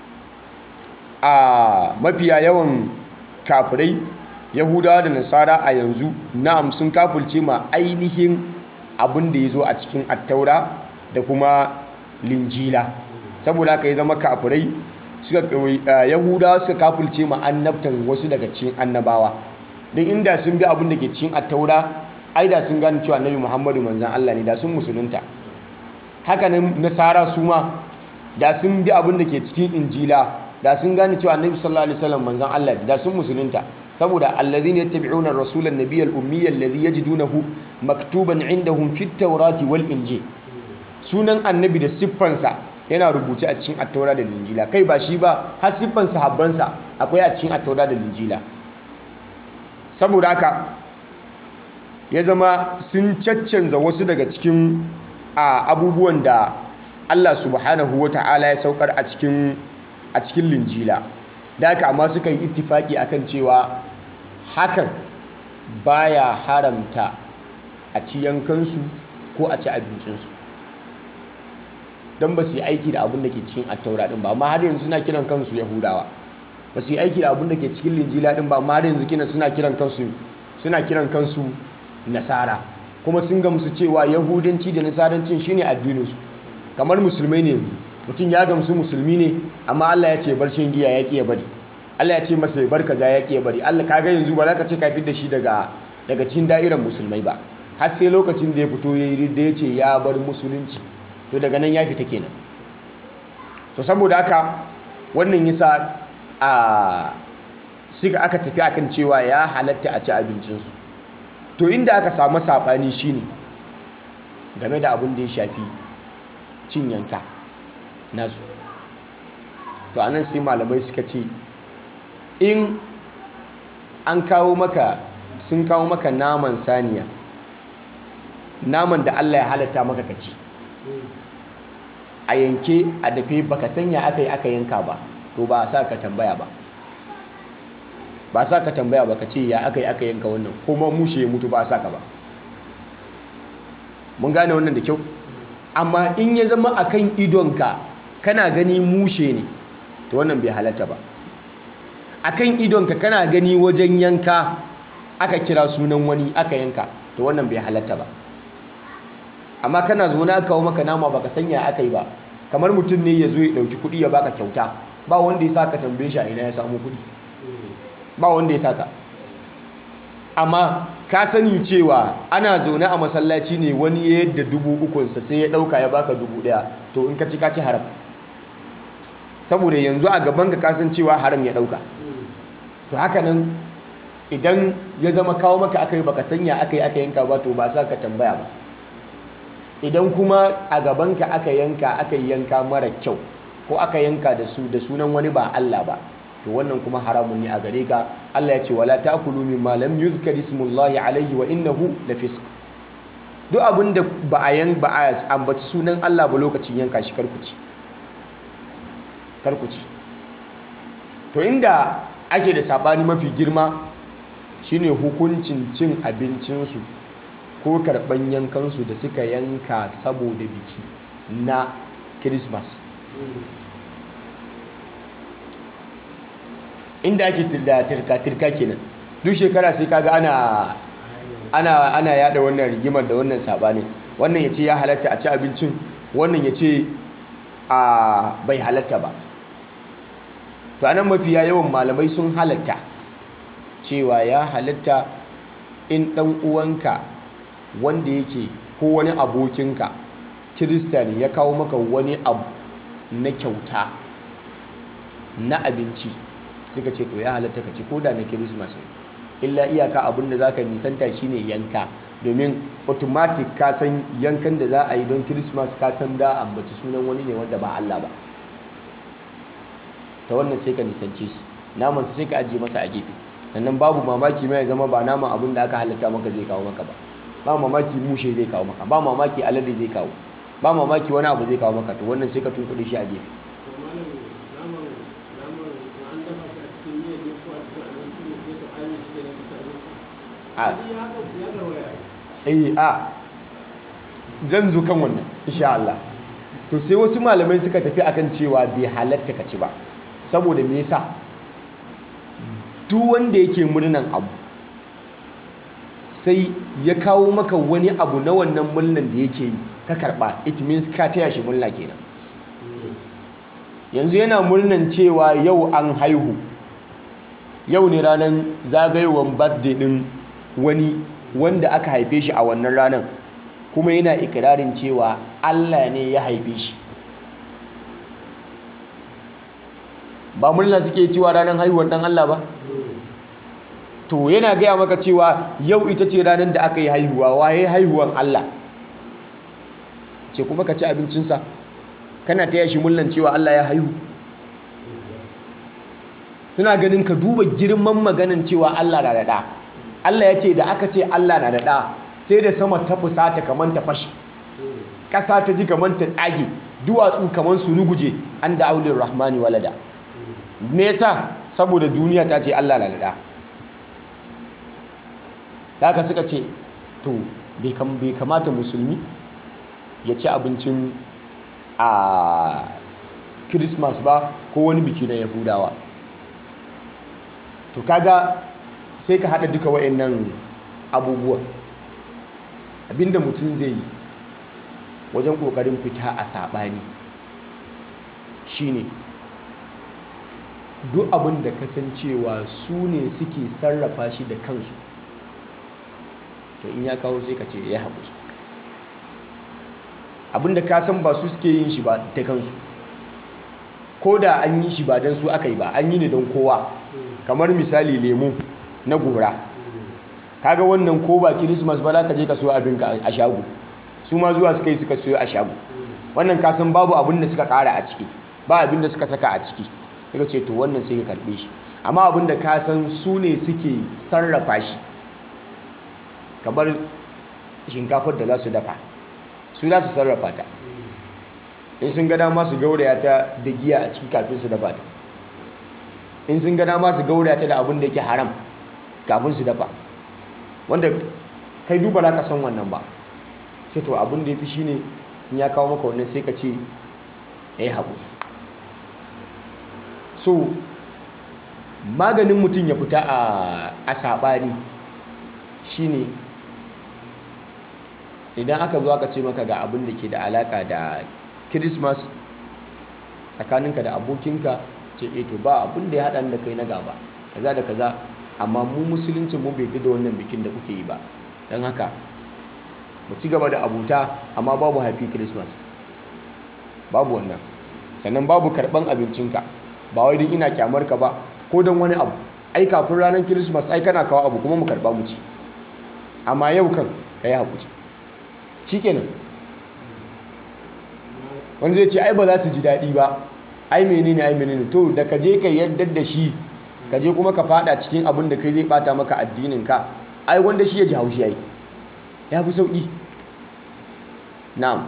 a mafiya yawan kafirai yahudawa da nasara a yanzu na'am sun kafulce ma ainihin abin da ya zo a cikin attaura da kuma linjila saboda haka ya zama kafirai suka yahudawa suka kafulce ma annabtan wasu daga cikin annabawa don inda sun bi abin da ke cikin attaura ai da sun gane cewa annabi muhammadu manzan allah ne da sun musulunta haka nan nasara su ma da sun bi abin da ke cikin injila da sun gane cewa annabi sallallahu alaihi wasallam manzan allah ne da sun musulunta saboda alladhina yattabi'una ar-rasula an-nabiyya al-ummiyya alladhi yajidunahu maktuban 'indahum fit tawrati wal injil sunan annabi da siffansa yana rubuce a cikin attaura da linjila kai ba shi ba har siffan sahabbansa akwai a cikin attaura da linjila saboda haka ya zama sun caccanza wasu daga cikin abubuwan da Allah subhanahu wata'ala ya saukar a cikin a cikin linjila da haka amma suka yi ittifaki akan cewa hakan baya haramta a ci yankansu ko a ci abincinsu don ba su yi aiki da abin da ke cikin attaura din ba amma har yanzu suna kiran kansu yahudawa ba su yi aiki da abin da ke cikin linjila din ba amma har yanzu kina suna kiran kansu suna kiran kansu nasara kuma sun gamsu cewa yahudanci da nasarancin shine addininsu kamar musulmai ne yanzu mutum ya gamsu musulmi ne amma Allah ya ce bar shan giya ya ki ya bari Allah ya ce masa ya bar kaza ya ki ya bari Allah kaga yanzu ba za ka ce ka fitar da shi daga daga cikin da'irar musulmai ba har sai lokacin da ya fito ya yi da ya ce ya bar musulunci to daga nan ya fita kenan to saboda haka wannan yasa a suka aka tafi akan cewa ya halatta a ci abincinsu to inda aka samu saɓani shine game da abin da ya shafi cin yanka nasu to anan sai malamai suka ce in an kawo maka sun kawo maka naman saniya naman da Allah ya halatta maka ka ci a yanke a dafe baka sanya aka yi aka yanka ba to ba sa ka tambaya ba ba sa ka tambaya ba ka ce ya aka yi aka yanka wannan kuma mushe ya mutu ba sa ka ba mun gane wannan da kyau amma in ya zama akan idonka kana gani mushe ne to wannan bai halatta ba akan idonka kana gani wajen yanka aka kira sunan wani aka yanka to wannan bai halatta ba amma kana zo na kawo maka nama baka sanya aka yi ba kamar mutum ne ya zo ya dauki kuɗi ya baka kyauta ba wanda ya saka tambaye shi a ina ya samu kuɗi ba wanda ya saka amma ka sani cewa ana zaune a masallaci ne wani ya yadda dubu ukunsa sai ya ɗauka ya baka dubu ɗaya to in ka ci ka ci haram saboda yanzu a gaban ka kasan cewa haram ya ɗauka to haka nan idan ya zama kawo maka aka yi baka sanya aka yi aka yanka ba to ba sa ka tambaya ba idan kuma a gabanka aka yanka aka yi yanka mara kyau ko aka yanka da su da sunan wani ba Allah ba to wannan kuma haramun ne a gare ka Allah ya ce wala ta'kulu mimma lam yuzkar ismullahi alayhi wa innahu lafisq duk abin da ba a yan ba a ambaci sunan Allah ba lokacin yanka shi karkuci karkuci to inda ake da sabani mafi girma shine hukuncin cin abincinsu ko karɓan yankansu da suka yanka saboda biki na Christmas inda ake da tirka-tirka kenan duk shekara sai kaga ana ana ana yada wannan rigimar da wannan sabanin wannan yace ya halatta a ci abincin wannan yace a bai halatta ba to anan mafiya yawan malamai sun halatta cewa ya halatta in dan uwanka wanda yake ko wani abokinka kirista ne ya kawo maka wani abu na kyauta na abinci suka ce to ya halatta ka ci ko da na kirismas illa iyaka abin da zaka nisanta shine yanka domin automatic ka san yankan da za a yi don kirismas ka san da ambaci sunan wani ne wanda ba Allah ba to ta wannan sai ka nisance shi naman sai ka ajiye masa a gefe sannan babu mamaki mai zama ba naman abin da aka halatta maka zai kawo maka ba ba mamaki mushe zai kawo maka ba mamaki alade zai kawo ba mamaki wani abu zai kawo maka to wannan sai ka tunkuɗe shi a gefe eh a zan zo kan wannan insha Allah to sai wasu malamai suka tafi akan cewa bai halatta ka ci ba saboda me yasa duk wanda yake murnan abu sai ya kawo maka wani abu na wannan murnan da yake yi ka karba it means ka taya shi murna kenan yanzu yana murnan cewa yau an haihu yau ne ranar zagayowar birthday din wani wanda aka haife shi a wannan ranar kuma yana ikirarin cewa Allah ne ya haife shi ba murna suke cewa ranar haihuwar dan Allah ba to yana gaya maka cewa yau ita ce ranar da aka yi haihuwa waye haihuwan Allah ce kuma ka ci abincinsa kana taya shi murnan cewa Allah ya haihu suna ganin ka duba girman maganin cewa Allah na da ɗa Allah ya ce da aka ce Allah na da ɗa sai da sama ta fusata kamar ta fashe ƙasa ta ji kamar ta tsage duwatsu kamar su ruguje an da aulin rahmani walada me yasa saboda duniya ta ce Allah na da ɗa haka suka ce to bai kamata musulmi ya ci abincin a Christmas ba ko wani biki na Yahudawa to kaga sai ka hada duka wayannan abubuwan abinda mutum zai yi wajen kokarin fita a sabani shine duk abin da kasancewa su ne suke sarrafa shi da kansu to in ya kawo sai ka ce ya haƙuri abinda ka san ba su suke yin shi ba ta kansu ko da an yi shi ba don su aka yi ba an yi ne don kowa kamar misali lemu na gora kaga wannan ko ba kirismas ba za ka je ka so abinka a shago su ma zuwa suka yi suka siyo a shago wannan ka san babu abin da suka kara a ciki ba abin da suka saka a ciki suka ce to wannan sai ka karbe shi amma abin da ka san su ne suke sarrafa shi kamar shinkafar da za su dafa su za su sarrafa ta in sun ga dama su gauraya ta da giya a ciki kafin su dafa ta in sun ga dama su gauraya ta da abin da yake haram kafin su dafa wanda kai duba za ka san wannan ba sai to abin da ya fi shi ne in ya kawo maka wannan sai ka ce ya yi haƙu so maganin mutum ya fita a saɓani shi ne idan aka zo aka ce maka ga abin da ke da alaka da christmas tsakaninka da abokinka ce e to ba abin da ya haɗa da kai na gaba kaza da kaza amma mu musulunci mu bai da wannan bikin da kuke yi ba don haka mu ci gaba da abuta amma babu happy christmas babu wannan sannan babu karɓan abincinka ba wai don ina kyamar ka ba ko don wani abu ai kafin ranar christmas ai kana kawo abu kuma mu karɓa mu ci amma yau kan ka yi haƙuri shikenan wani zai ce ai ba za su ji daɗi ba ai menene ai menene to da ka je ka yarda da shi ka je kuma ka fada cikin abin da kai zai bata maka addinin ka ai wanda shi ya ji haushi ai ya fi sauƙi na'am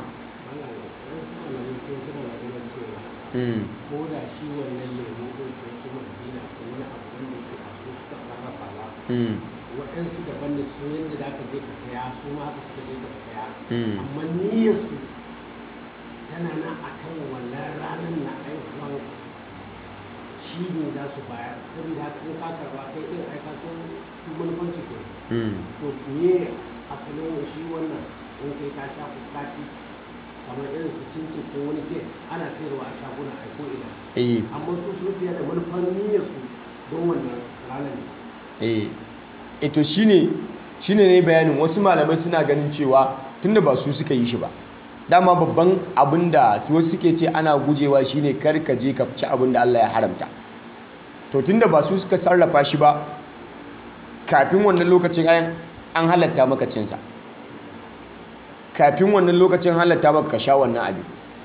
ko da shi wannan lemu ɗin ko kuma dina ko wani abu wanda ke a su suka sarrafa ba waɗansu daban da su yadda za ka je ka saya su ma haka suka je ka saya amma niyyarsu tana nan a kan wannan ranar na aihuwan shi ne za su bayar saboda haka in ka karba kai ɗin aika sun su manufanci ke to me asalin shi wannan in kai ka sha fuskaci kamar irin su cincin ko wani ke ana sayarwa a shaguna a ko ina amma su sun siya da manufan niyyarsu don wannan ranar ne eh eto shine shine ne bayanin wasu malamai suna ganin cewa tunda ba su suka yi shi ba dama babban abin da wasu suke ce ana gujewa shine kar ka je ka ci abin da Allah ya haramta to tunda ba su suka sarrafa shi ba kafin wannan lokacin ayan an halatta maka cinsa kafin wannan lokacin halatta maka ka sha wannan abin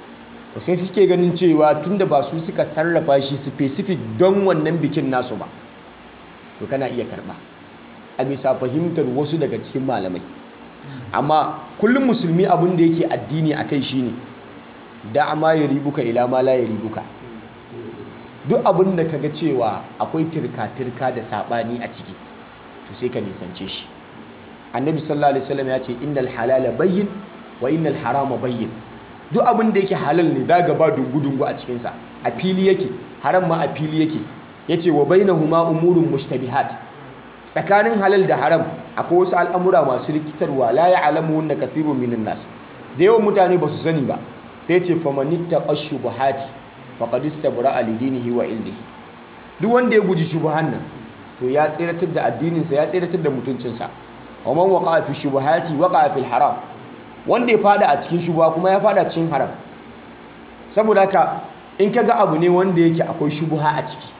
to sai suke ganin cewa tunda ba su suka sarrafa shi specific don wannan bikin nasu ba to kana iya karba a bisa fahimtar wasu daga cikin malamai amma kullum musulmi abin da yake addini a kai shine da ma ya ribuka ila ma la ya ribuka duk abin da kaga cewa akwai tirka-tirka da sabani a ciki to sai ka nisance shi annabi sallallahu alaihi wasallam ya ce innal halala bayyin wa innal harama bayyin duk abin da yake halal ne zaga ba dungu-dungu a cikin sa a fili yake haram ma a fili yake yace wa bainahuma umurun mushtabihat tsakanin halal da haram akwai wasu al'amura masu rikitarwa la ya'lamuhunna kathirun minan nas da yawan mutane ba su sani ba sai ce famanitta ashubuhati faqad istabra'a lidinihi wa ildihi duk wanda ya guji shubuhan nan to ya tsiratar da addininsa ya tsiratar da mutuncinsa wa man waqa'a fi shubuhati waqa'a fil haram wanda ya fada a cikin shubuha kuma ya fada cikin haram saboda haka in kaga abu ne wanda yake akwai shubuha a ciki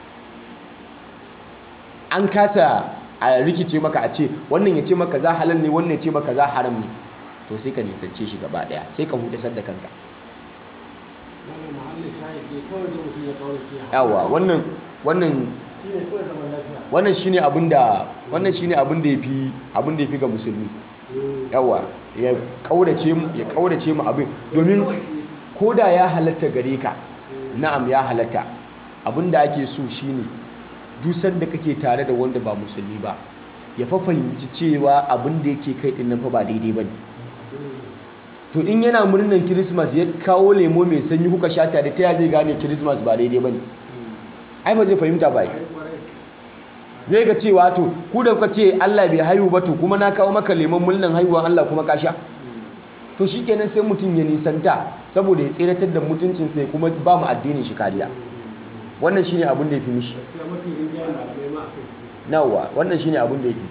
an kasa a rikice maka a ce wannan ya ce maka za halal ne wannan ya ce maka za haram ne to sai ka nisance shi gaba daya sai ka hudasar da kanka wannan mahallin shahid ne kawai da mutum ya kaurace yawa wannan wannan shi ne kawai zaman lafiya wannan shine abin da wannan shine abin da yafi abin da yafi ga musulmi yawa ya kaurace mu ya kaurace mu abin domin koda ya halatta gare ka na'am ya halatta abin da ake so shine duk sanda kake tare da wanda ba musulmi ba ya fa fahimci cewa abin da yake kai din nan fa ba daidai bane to in yana murnan kirismas ya kawo lemo mai sanyi kuka sha tare ta ya zai gane kirismas ba daidai bane ai ba zai fahimta ba zai ga cewa to ku da kuka ce Allah bai haihu ba to kuma na kawo maka lemon murnan haihuwan Allah kuma ka sha to shikenan sai mutum ya nisanta saboda ya tseratar da mutuncin sai kuma ba mu addinin shi kariya wannan shine abin da yafi mishi gaskiya mafi rinjayen malamai ma a kai nawa wannan shine abin da yafi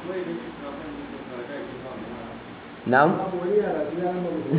na'am babu wani yara su yaran ba mutum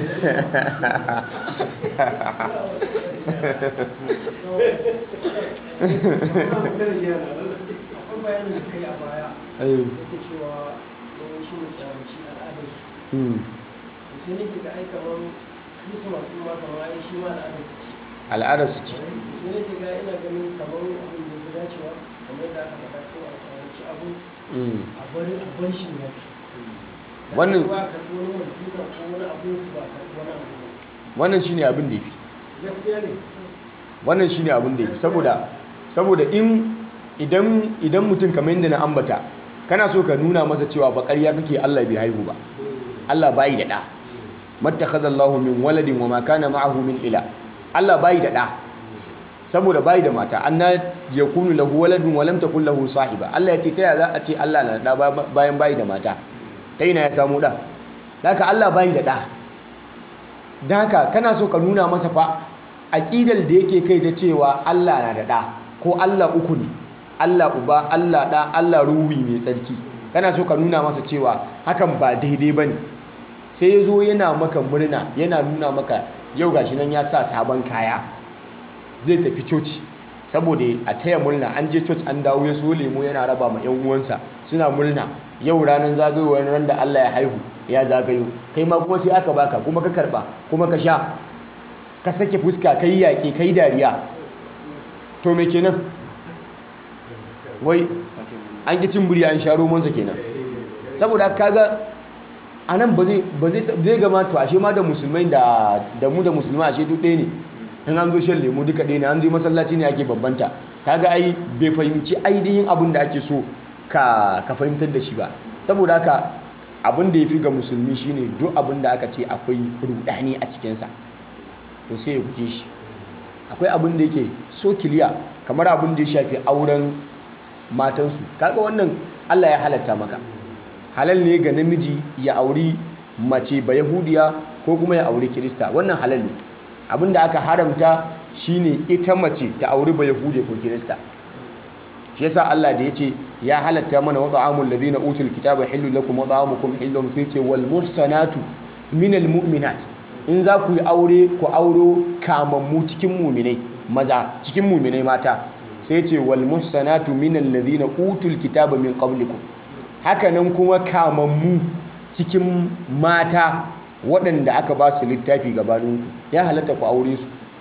akwai bayanin da kai a baya Eh, yake cewa yawan shi ne kyamaci al'adar su hmm, to sai nake ga ai kamar christmas din ma kamar ai shi ma al'adar su ce al'adar su ce sai nake ga ina ganin kamar abin da ya fi dacewa kamar da aka faɗa ko a tsaranci abu Hmm, a bari a bar shi ya fi Wannan- ba ka wani wanda ko wani abin su ba ka wani abu ba wannan shine abin da yafi gaskiya ne wannan shine abin da yafi saboda saboda in idan idan mutum kamar yadda na ambata kana so ka nuna masa cewa fa ƙarya kake Allah bai haihu ba Allah bai da ɗa mattakhadallahu min waladin wa ma kana ma'ahu min ila Allah bai da ɗa saboda bai da mata anna yakunu lahu waladun wa lam takul lahu sahiba Allah ya ce ta yaya za a ce Allah na da ɗa bayan bai da mata ta ina ya samu ɗa haka Allah bai da ɗa don haka kana so ka nuna masa fa aƙidar da yake kai ta cewa Allah na da ɗa ko Allah uku ne Allah uba Allah ɗa Allah ruhi mai tsarki kana so ka nuna masa cewa hakan ba daidai ba ne sai ya zo yana maka murna yana nuna maka yau gashi nan ya sa sabon kaya zai tafi coci saboda a taya murna an je coci an dawo ya so lemo yana raba ma 'yan uwansa suna murna yau ranar zagayowar ran da Allah ya haihu ya zagayo kai ma kuma sai aka baka kuma ka karba kuma ka sha ka sake fuska kai yaƙi kai dariya to me kenan wai an ki cin buri an sha romansa kenan saboda kaga a nan ba zai ba zai zai gama to ashe ma da musulmai da da mu da musulmai ashe duk ɗaya ne in an zo shan lemu duka ɗaya ne an zo masallaci ne ake babbanta kaga ai bai fahimci ainihin abin da ake so ka ka fahimtar da shi ba saboda haka abin da ya fi ga musulmi shine duk abin da aka ce akwai rudani a cikinsa to sai ya guje shi akwai abin da yake so kiliya kamar abin da ya shafi auren matansu kaga wannan Allah ya halatta maka halal ne ga namiji ya auri mace ba yahudiya ko kuma ya auri kirista wannan halal ne abin da aka haramta shine ita mace ta auri ba yahudiya ko kirista shi yasa Allah da yace ya halatta mana wa ta'amul ladina utul kitaba hillu lakum wa ta'amukum hillun sai ce wal muhsanatu minal mu'minat in za ku yi aure ku auro kamammu cikin muminai maza cikin muminai mata sai ce wal muhsanatu minal ladina utul kitaba min qablikum hakanan kuma kamammu cikin mata waɗanda aka ba su littafi gabaninku ya halatta ku aure su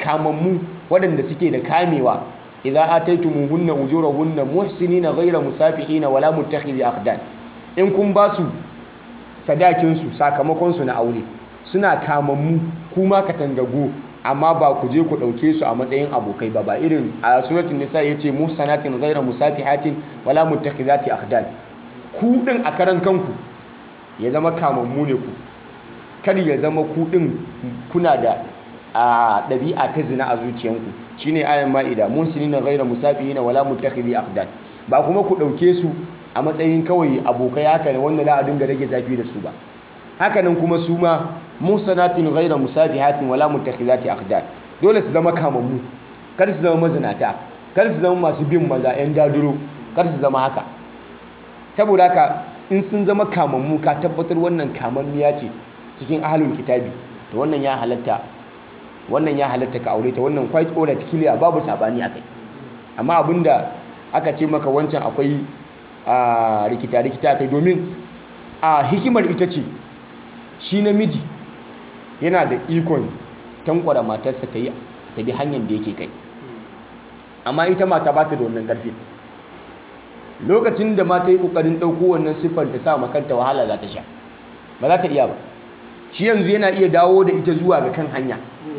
kamammu waɗanda suke da kamewa idza ataytumuhunna ujurahunna muhsinina ghayra musafihina wala muttakhidhi akhdan in kun ba su sadakin su sakamakon su na aure suna kamammu kuma katangagu amma ba ku je ku dauke su a matsayin abokai ba ba irin a suratul nisa yace muhsanatin ghayra musafihatin wala muttakhidhati akhdan ku din a karan kanku ya zama kamammu ne ku kar ya zama ku din kuna da a ɗabi'a ta zina a zuciyanku shine ayan ma'ida muhsinina ghayra musafihina wala muttakhidhi akhdan ba kuma ku dauke su a matsayin kawai abokai haka ne wanda za a dinga rage zafi da su ba hakanan kuma su ma muhsanatin ghayra musafihatin wala muttakhidhati akhdan dole su zama kamammu kar su zama mazinata kar su zama masu bin maza yan daduro kar su zama haka saboda haka in sun zama kamammu ka tabbatar wannan kamammiya ce cikin ahlul kitabi to wannan ya halatta wannan ya halatta ka aure ta wannan quite alright clear babu sabani akai amma abinda aka ce maka wancan akwai a rikita rikita kai domin a hikimar ita ce shi namiji yana da ikon tankwara matarsa ta yi ta bi hanyar da yake kai amma ita mata ba ta da wannan ƙarfi lokacin da mata yi ƙoƙarin ɗauko wannan siffar ta sa makanta wahala za ta sha ba za ta iya ba shi yanzu yana iya dawo da ita zuwa ga kan hanya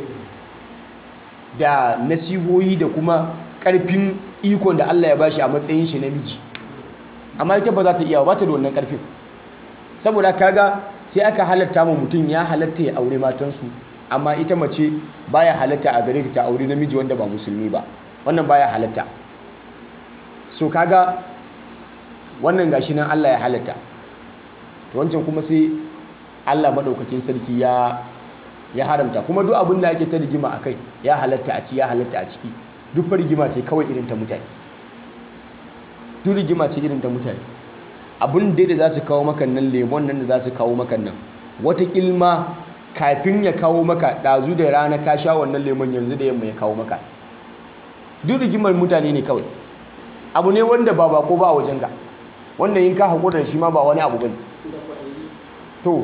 da nasihohi da kuma ƙarfin ikon da Allah ya bashi a matsayin shi namiji amma ita ba za ta iya ba ta da wannan ƙarfin saboda kaga sai aka halatta ma mutum ya halatta ya aure matansu amma ita mace baya halatta a gare ta aure namiji wanda ba musulmi ba wannan baya halatta so kaga wannan gashi nan Allah ya halatta to wancan kuma sai Allah madaukakin sarki ya ya haramta kuma duk abin da ake ta rigima akai ya halatta a ci ya halatta a ciki duk fa rigima ce kawai irin ta mutane duk rigima ce irin ta mutane abin da da za su kawo maka nan lemon nan da za su kawo maka nan wata kilma kafin ya kawo maka ɗazu da rana ka sha wannan lemon yanzu da yamma ya kawo maka duk rigimar mutane ne kawai abu ne wanda ba bako ba a wajenka wanda in ka haƙura da shi ma ba wani abu bane to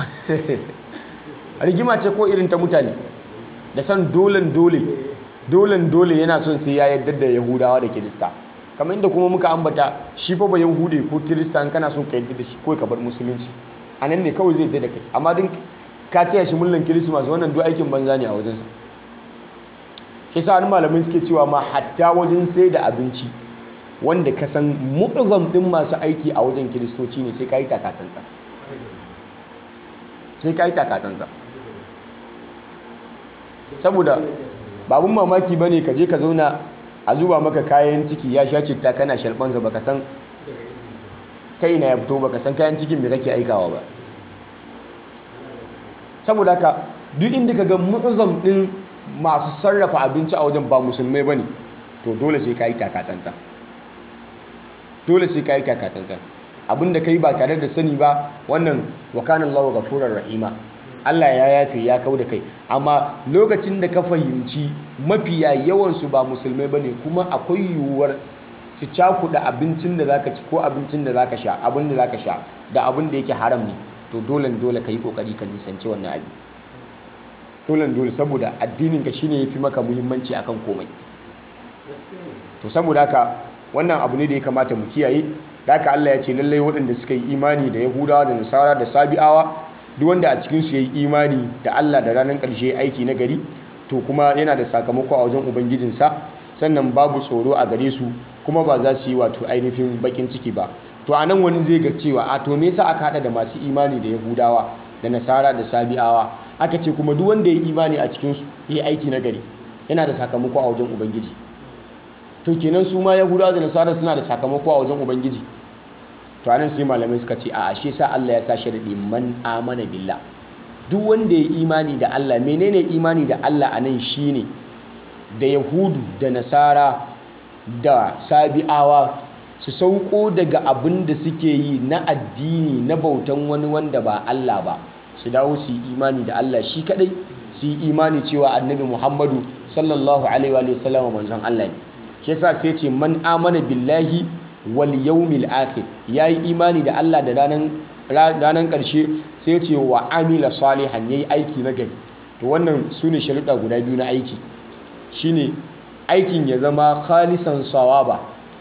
rigima ce ko irin ta mutane da san dolen dole dolen dole yana son sai ya yarda da yahudawa da kirista kamar inda kuma muka ambata shi fa ba yahude ko kirista in kana son ka yarda da shi ko ka bar musulunci a nan ne kawai zai yarda da kai amma din ka taya shi mullan kirismas wannan duk aikin banza ne a wajensa shi sa wani malamai suke cewa ma hatta wajen sai da abinci wanda ka san mu'azzam din masu aiki a wajen kiristoci ne sai ka yi takatsantsa sai ka yi takatsantsa saboda babun mamaki bane ka je ka zauna a zuba maka kayan ciki ya sha citta kana shalbansa baka san ta ina ya fito baka san kayan cikin me kake aikawa ba saboda haka duk inda ka ga mu'azzam din masu sarrafa abinci a wajen ba musulmai bane to dole sai ka yi takatsantsan dole sai ka yi takatsantsan abinda kai ba tare da sani ba wannan wakanan lawa gafurar rahima Allah ya yafe ya kau da kai amma lokacin da ka fahimci mafiya yawansu ba musulmai bane kuma akwai yiwuwar su cakuɗa abincin da zaka ci ko abincin da zaka sha abin da zaka sha da abin da yake haram ne to dole dole ka yi kokari ka nisanci wannan abin dole dole saboda addinin ka shine yafi maka muhimmanci akan komai to saboda haka wannan abu ne da ya kamata mu kiyaye da haka Allah ya ce lallai waɗanda suka yi imani da Yahudawa da Nasara da Sabi'awa duk wanda a cikin su yayi imani da Allah da ranar ƙarshe aiki na gari to kuma yana da sakamako a wajen ubangijinsa sannan babu tsoro a gare su kuma ba za su yi wato ainihin bakin ciki ba to anan wani zai ga cewa a to me yasa aka hada da masu imani da Yahudawa da Nasara da Sabi'awa aka ce kuma duk wanda ya yi imani a cikin su yayi aiki na gari yana da sakamako a wajen ubangiji to kenan su ma yahudawa da nasara suna da sakamako a wajen ubangiji to anan sai malamai suka ce a ashe sa Allah ya sa sharadi man amana billah duk wanda ya imani da Allah menene imani da Allah anan shine da yahudu da nasara da sabi'awa su sauko daga abin da suke yi na addini na bautan wani wanda ba Allah ba su dawo su yi imani da Allah shi kadai su yi imani cewa annabi Muhammadu sallallahu alaihi wa sallam manzon Allah ne shi yasa sai ce man amana billahi wal yawmil akhir yayi imani da Allah da ranan ranan karshe sai ce wa amila salihan yayi aiki na gari to wannan sune sharuɗa guda biyu na aiki shine aikin ya zama khalisan sawaba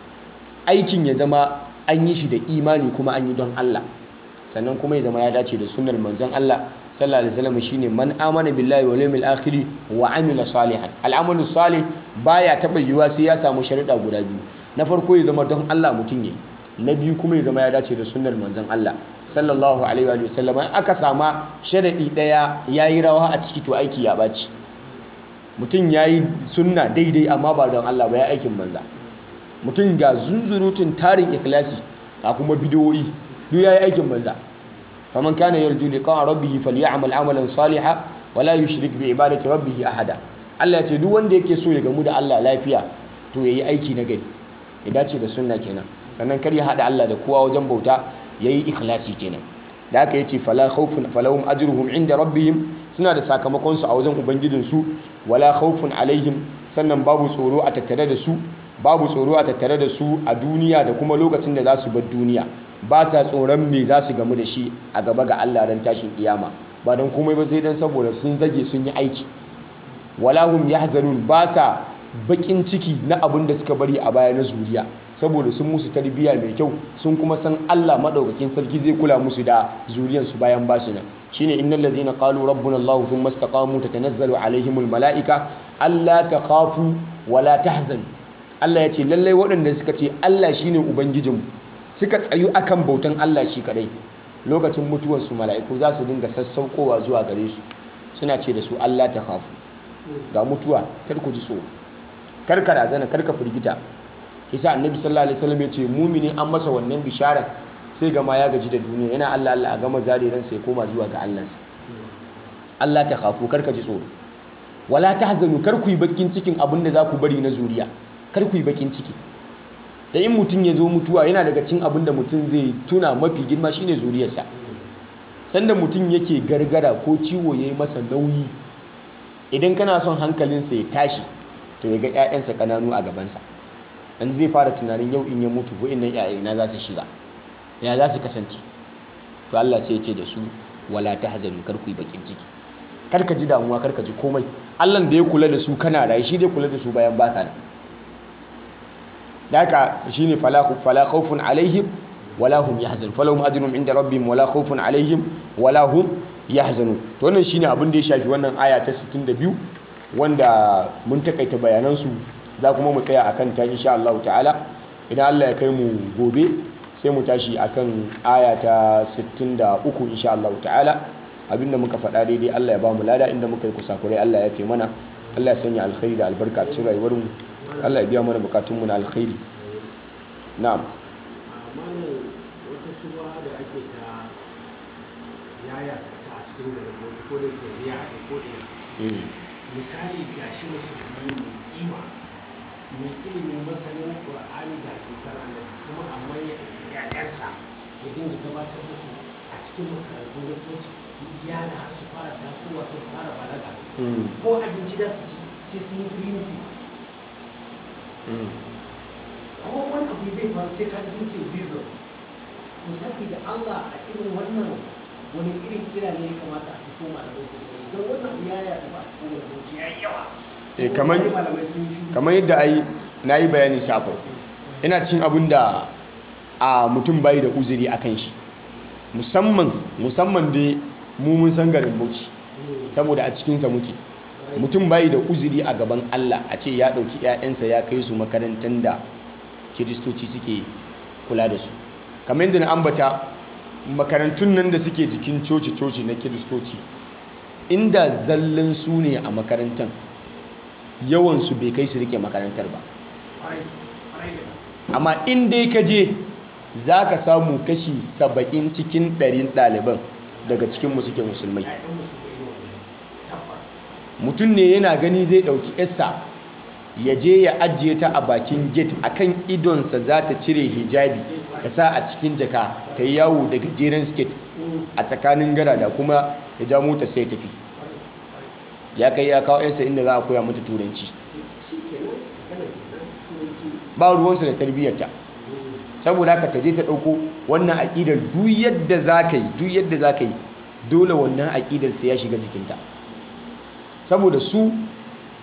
aikin ya zama an yi shi da imani kuma an yi don Allah sannan kuma ya zama ya dace da sunnar manzon Allah sallallahu alaihi wasallam shine man amana billahi wal yawmil akhir wa amila salihan al'amalu salih baya taba yiwa sai ya samu sharuɗa guda biyu na farko ya zama don Allah mutum yayi na biyu kuma ya zama ya dace da sunnar manzon Allah sallallahu alaihi wa sallam aka sama sharadi daya yayi rawa a ciki to aiki ya baci mutum yayi sunna daidai amma ba don Allah ba ya aikin banza mutum ga zunzurutun tarin ikhlasi ga kuma bidiyoyi duk yayi aikin banza faman kana yarju liqa rabbih falyamal amalan salihan wala yushrik bi ibadati rabbih ahada Allah ya ce duk wanda yake so ya gamu da Allah lafiya to yayi aiki na gari ya dace da sunna kenan sannan kar ya hada Allah da kowa wajen bauta yayi ikhlasi kenan da haka yace fala khawfun falahum ajruhum inda rabbihim suna da sakamakon su a wajen ubangijin su wala khawfun alaihim sannan babu tsoro a tattare da su babu tsoro a tattare da su a duniya da kuma lokacin da za su bar duniya ba sa tsoron me za su gamu da shi a gaba ga Allah ran tashin kiyama ba don komai ba sai dan saboda sun zage sun yi aiki wala hum yahzanun ba sa bakin ciki na abin da suka bari a baya na zuriya saboda sun musu tarbiyya mai kyau sun kuma san Allah madaukakin sarki zai kula musu da zuriyansu bayan basu nan shine innal ladhina qalu rabbuna Allah thumma istaqamu tatanazzalu alaihimul malaika alla takhafu wala tahzanu Allah ya ce lallai waɗanda suka ce Allah shine ubangijinmu suka tsayu akan bautan Allah shi kadai lokacin mutuwarsu mala'iku za su dinga sassaukowa zuwa gare su suna ce da su Allah ta khafu ga mutuwa kar ku ji tsoro kar ka razana kar ka firgita isa annabi sallallahu alaihi wasallam ya ce mumini an masa wannan bisharar sai gama ya gaji da duniya yana Allah Allah a gama zare ran sai koma zuwa ga Allah Allah ta khafu kar ka ji tsoro wala tahzanu kar ku yi bakin cikin abin da za ku bari na zuriya kar ku yi bakin ciki da in mutum ya zo mutuwa yana daga cin abin da mutum zai tuna mafi girma shine zuriyarsa sanda mutum yake gargara ko ciwo ya yi masa nauyi idan kana son hankalinsa ya tashi to ya ga 'ya'yansa kananu a gabansa dan zai fara tunanin yau in ya mutu ko innan 'ya'yana za su shiga ya za su kasance to Allah sai ya ce da su wala tahzanu kar ku yi bakin ciki kar ka ji damuwa kar ka ji komai Allah da ya kula da su kana rayu shi zai kula da su bayan baka nan da haka shine fala fala khawfun alaihim wala hum yahzanun falahum ajrun inda rabbihim wala khawfun alaihim wala hum yahzanun to wannan shine abin da ya shafi wannan aya ta 62 wanda mun takaita bayanan su za kuma mu tsaya akan ta insha Allah ta'ala idan Allah ya kai mu gobe sai mu tashi akan aya ta 63 insha Allah ta'ala abinda muka faɗa daidai Allah ya ba mu lada inda muka yi kusakurai Allah ya fi mana Allah ya sanya alkhairi da albarka cikin rayuwar mu Allah ya biya mana bukatun mu na alkhairi na'am malam wata shuba da ake ta yaya ta a cikin garin bauchi ko da ke riya a ko da misali ga shi musulmi mai kima mai ilimin masanin qur'ani da hadisan annabi kuma amma ya ƴaƴansa ya dinga gabatar da su a cikin makarantu na coci yara har su fara tasowa su fara balaga ko abinci da su ci sai sun yi green tea ko wani abu zai faru sai ka ji ce reason to saboda Allah a irin wannan wani irin kira ne ya kamata a fito malamai su yi don wannan abu ya yaɗu ba a cikin rubuci ya yi yawa Eh, kamar- Wani malamai sun yi shiru. kamar yadda ai na yi bayani shafar ina cin abin da a mutum bayi da uzuri a kan shi musamman musamman dai mu mun san garin bauchi saboda a cikinsa muke mutum bayi da uzuri a gaban Allah a ce ya ɗauki 'ya'yansa ya kai su makarantar da kiristoci suke kula da su kamar yadda na ambata makarantun nan da suke jikin coci-coci na kiristoci inda zallan su ne a makarantar yawansu bai kai su rike makarantar ba Kwarai, kwarai da gaske. amma in dai ka je za ka samu kashi saba'in cikin ɗarin ɗaliban daga cikinmu suke musulmai Ya'yan musulmai ne wannan. Tabbas. mutum ne yana gani zai ɗauki yarsa ya je ya ajiye ta a bakin gate akan idonsa za ta cire hijabi ta sa a cikin jaka ta yi yawo da gajeren skate a tsakanin gara da kuma ya ja mota sai tafi ya kai ya kawo yarsa inda za a koya mata turanci Shi kenan, magana kenan, turanci. ba ruwansa da tarbiyyarta saboda haka ta je ta ɗauko wannan aƙidar duk yadda za ka yi duk yadda za ka yi dole wannan aƙidar sai ya shiga jikinta saboda su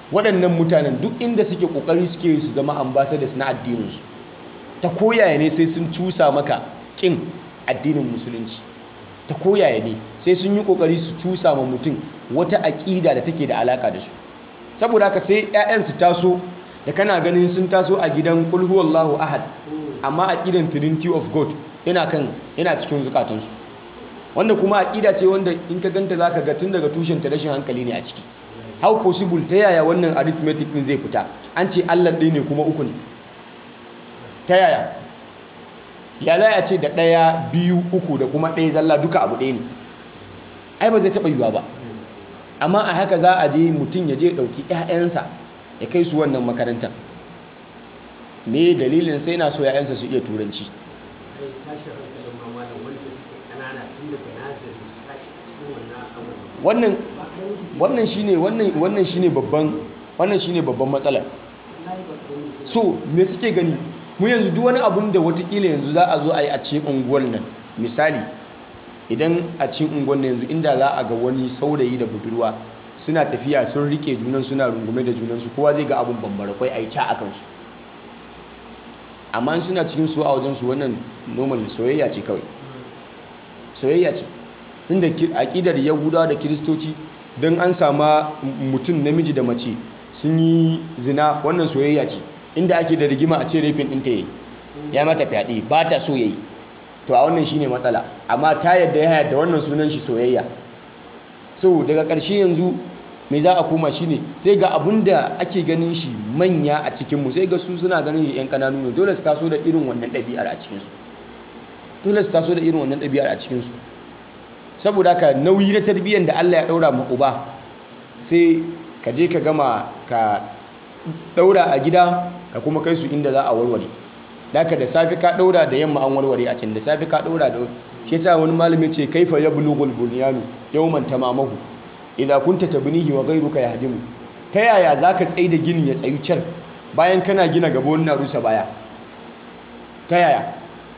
waɗannan mutanen duk inda suke ƙoƙari suke su zama ambassadors na addininsu ta koyaya ne sai sun cusa maka ƙin addinin musulunci ta koyaya ne sai sun yi ƙoƙari su cusa ma mutum wata aƙida da take da alaƙa da su saboda haka sai 'ya'yan su taso da kana ganin sun taso a gidan qul huwallahu ahad amma aqidan trinity of god yana kan yana cikin zukatansu wanda kuma aqida ce wanda in ka ganta zaka ga tun daga tushen ta rashin hankali ne a ciki how possible ta yaya wannan arithmetic din zai fita an ce Allah ɗaya ne kuma uku ne ta yaya ya za a ce da ɗaya biyu uku da kuma ɗaya zalla duka abu ɗaya ne ai ba zai taɓa yiwuwa ba amma a haka za a je mutum ya je ɗauki 'ya'yansa ya kai su wannan makarantar me dalilin sai na so 'ya'yansa su iya turanci ai tashin hankalin ma malam wanda suke ƙanana tun daga nazari su tashi cikin wannan abubuwan wannan ba karamin su wannan shine wannan wannan shine babban wannan shine babban matsalar wallahi ba karamin su so me suke gani mu yanzu duk wani abun da watakila yanzu za a zo a yi a cikin unguwar nan misali idan a cikin unguwar nan yanzu inda za a ga wani saurayi da budurwa suna tafiya sun rike junan suna rungume da junansu kowa zai ga abun bambara kwai a yi ca a kansu amma in suna cikin su a wajensu wannan normal soyayya ce kawai soyayya ce inda aƙidar yahudawa da kiristoci don an sama mutum namiji da mace sun yi zina wannan soyayya ce inda ake da rigima a ce rafin ɗinta ya yi ya mata fyaɗe ba ta so ya yi to a wannan shine matsala amma ta yadda ya yadda wannan sunan shi soyayya so daga ƙarshe yanzu me za a koma shine sai ga abun da ake ganin shi manya a cikinmu sai ga su suna ganin shi 'yan ƙananu ne dole su taso da irin wannan ɗabi'ar a cikinsu dole su taso da irin wannan ɗabi'ar a cikinsu saboda haka nauyi na tarbiyyar da Allah ya ɗaura ma uba sai ka je ka gama ka ɗaura a gida ka kuma kai su inda za a warware daga da safe ka ɗaura da yamma an warware a can da safe ka ɗaura da shi yasa wani malami ce kaifa yablughul bunyanu yawman tamamahu idza kunta tabnihi wa ghayruka yahdimu ta yaya zaka tsaye da gini ya tsayu can bayan kana gina gaba wani na rusa baya ta yaya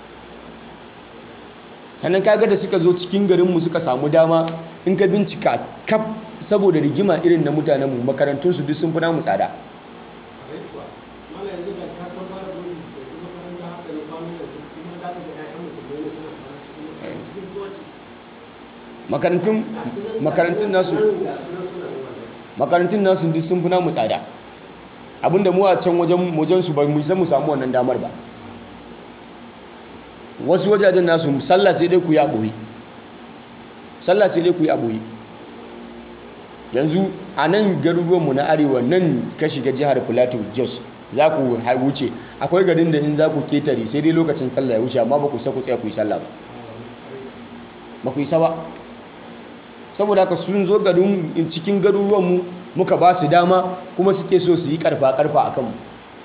sannan kaga da suka zo cikin garinmu suka samu dama in ka bincika kaf saboda rigima irin na mutanenmu makarantunsu duk sun fi namu tsada kare kuwa malam yanzu da ka san mara gudu da kuma makaranta haka na kwanan yanzu kuma za ka ga 'ya'yan musulmai ne suna kwana cikin cikin coci makarantun makarantun nasu ga sunan suna yin wannan makarantun nasu duk sun fi namu tsada abinda mu a can wajen wajen su ba mu san mu samu wannan damar ba wasu wajajen nasu sallah sai dai ku yi a ɓoye sallah sai dai ku yi a ɓoye yanzu a nan garuruwanmu na arewa nan ka shiga jihar plateau jos za ku ha- wuce akwai garin da in za ku ketare sai dai lokacin sallah ya wuce amma ba ku sa ku tsaya ku yi sallah ba ba ku yi sa ba saboda haka sun zo garin cikin garuruwanmu muka ba su dama kuma suke so su yi karfa-karfa a kanmu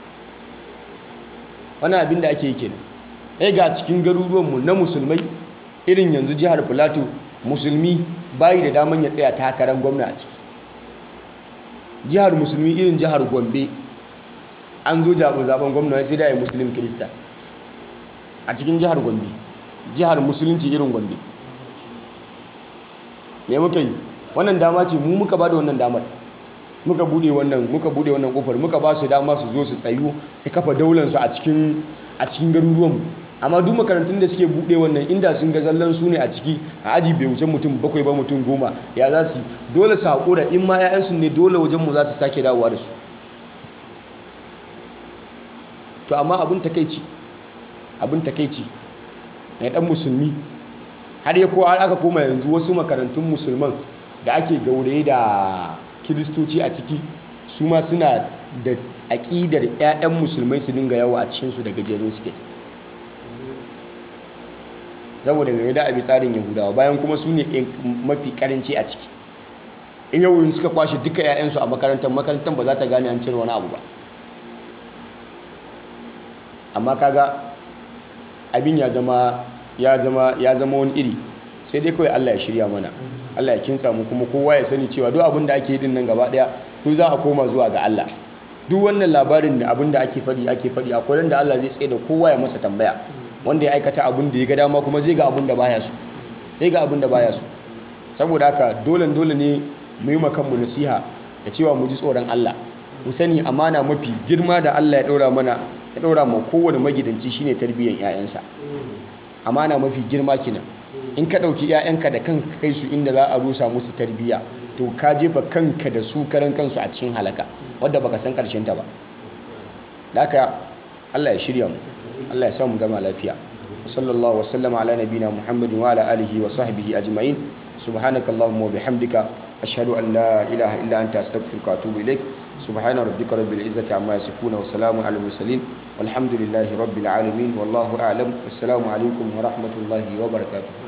wani abin da ake yi kenan ɗaya ga cikin garuruwanmu na musulmai irin yanzu jihar filato musulmi bayi da daman ya tsaya takarar gwamna a ciki jihar musulmi irin jihar gombe an zo jaɓo zaben gwamna sai da ya musulun kirista a cikin jihar gombe jihar musulunci irin gombe me muka yi wannan dama ce mu muka ba da wannan damar muka bude wannan muka bude wannan kofar muka ba su dama su zo su tsayu su kafa daular su a cikin a cikin garuruwan mu amma duk makarantun da suke bude wannan inda sun ga zallan su ne a ciki a aji bai wuce mutum bakwai ba mutum goma ya za su yi? dole su haƙura in ma 'ya'yansu ne dole wajen mu za su sake dawowa da su to amma abin takeici abin takeici na dan musulmi har ya ko har aka koma yanzu wasu makarantun musulman da ake gauraye da kiristoci a ciki su ma suna da aƙidar 'ya'yan musulmai su dinga yawa a cikinsu da gajerun suke saboda game da abi tsarin yahudawa bayan kuma su ne mafi karanci a ciki in yau suka kwashe duka 'ya'yansu a makarantar makarantar ba za ta gane an cire wani abu ba amma kaga abin ya zama ya zama ya zama wani iri sai dai kawai Allah ya shirya mana Allah ya kinsa mu kuma kowa ya sani cewa duk abin da ake yi din nan gaba daya to za a koma zuwa ga Allah duk wannan labarin da abin da ake faɗi ake faɗi akwai ran da Allah zai tsaye da kowa ya masa tambaya wanda ya aikata abin da ya ga dama kuma zai ga abin da baya so zai ga abin da baya so saboda haka dole dole ne mu yi kanmu nasiha da cewa mu ji tsoron Allah mu sani amana mafi girma da Allah ya ɗora mana ya ɗora ma kowane magidanci shine tarbiyyar 'ya'yansa amana mafi girma kenan in ka ɗauki 'ya'yanka da kanka kai su inda za a rusa musu tarbiyya to ka jefa kanka da su karan kansu a cikin halaka wadda baka san karshen ta ba da haka Allah ya shirya mu Allah ya sa mu gama lafiya sallallahu wasallam ala nabina muhammadin wa ala alihi wa sahbihi ajma'in subhanaka allahumma wa bihamdika ashhadu an la ilaha illa anta astaghfiruka wa atubu ilaik subhana rabbika rabbil izzati amma yasifuna wa salamun alal mursalin walhamdulillahi rabbil alamin wallahu a'lam wassalamu alaikum wa rahmatullahi wa barakatuh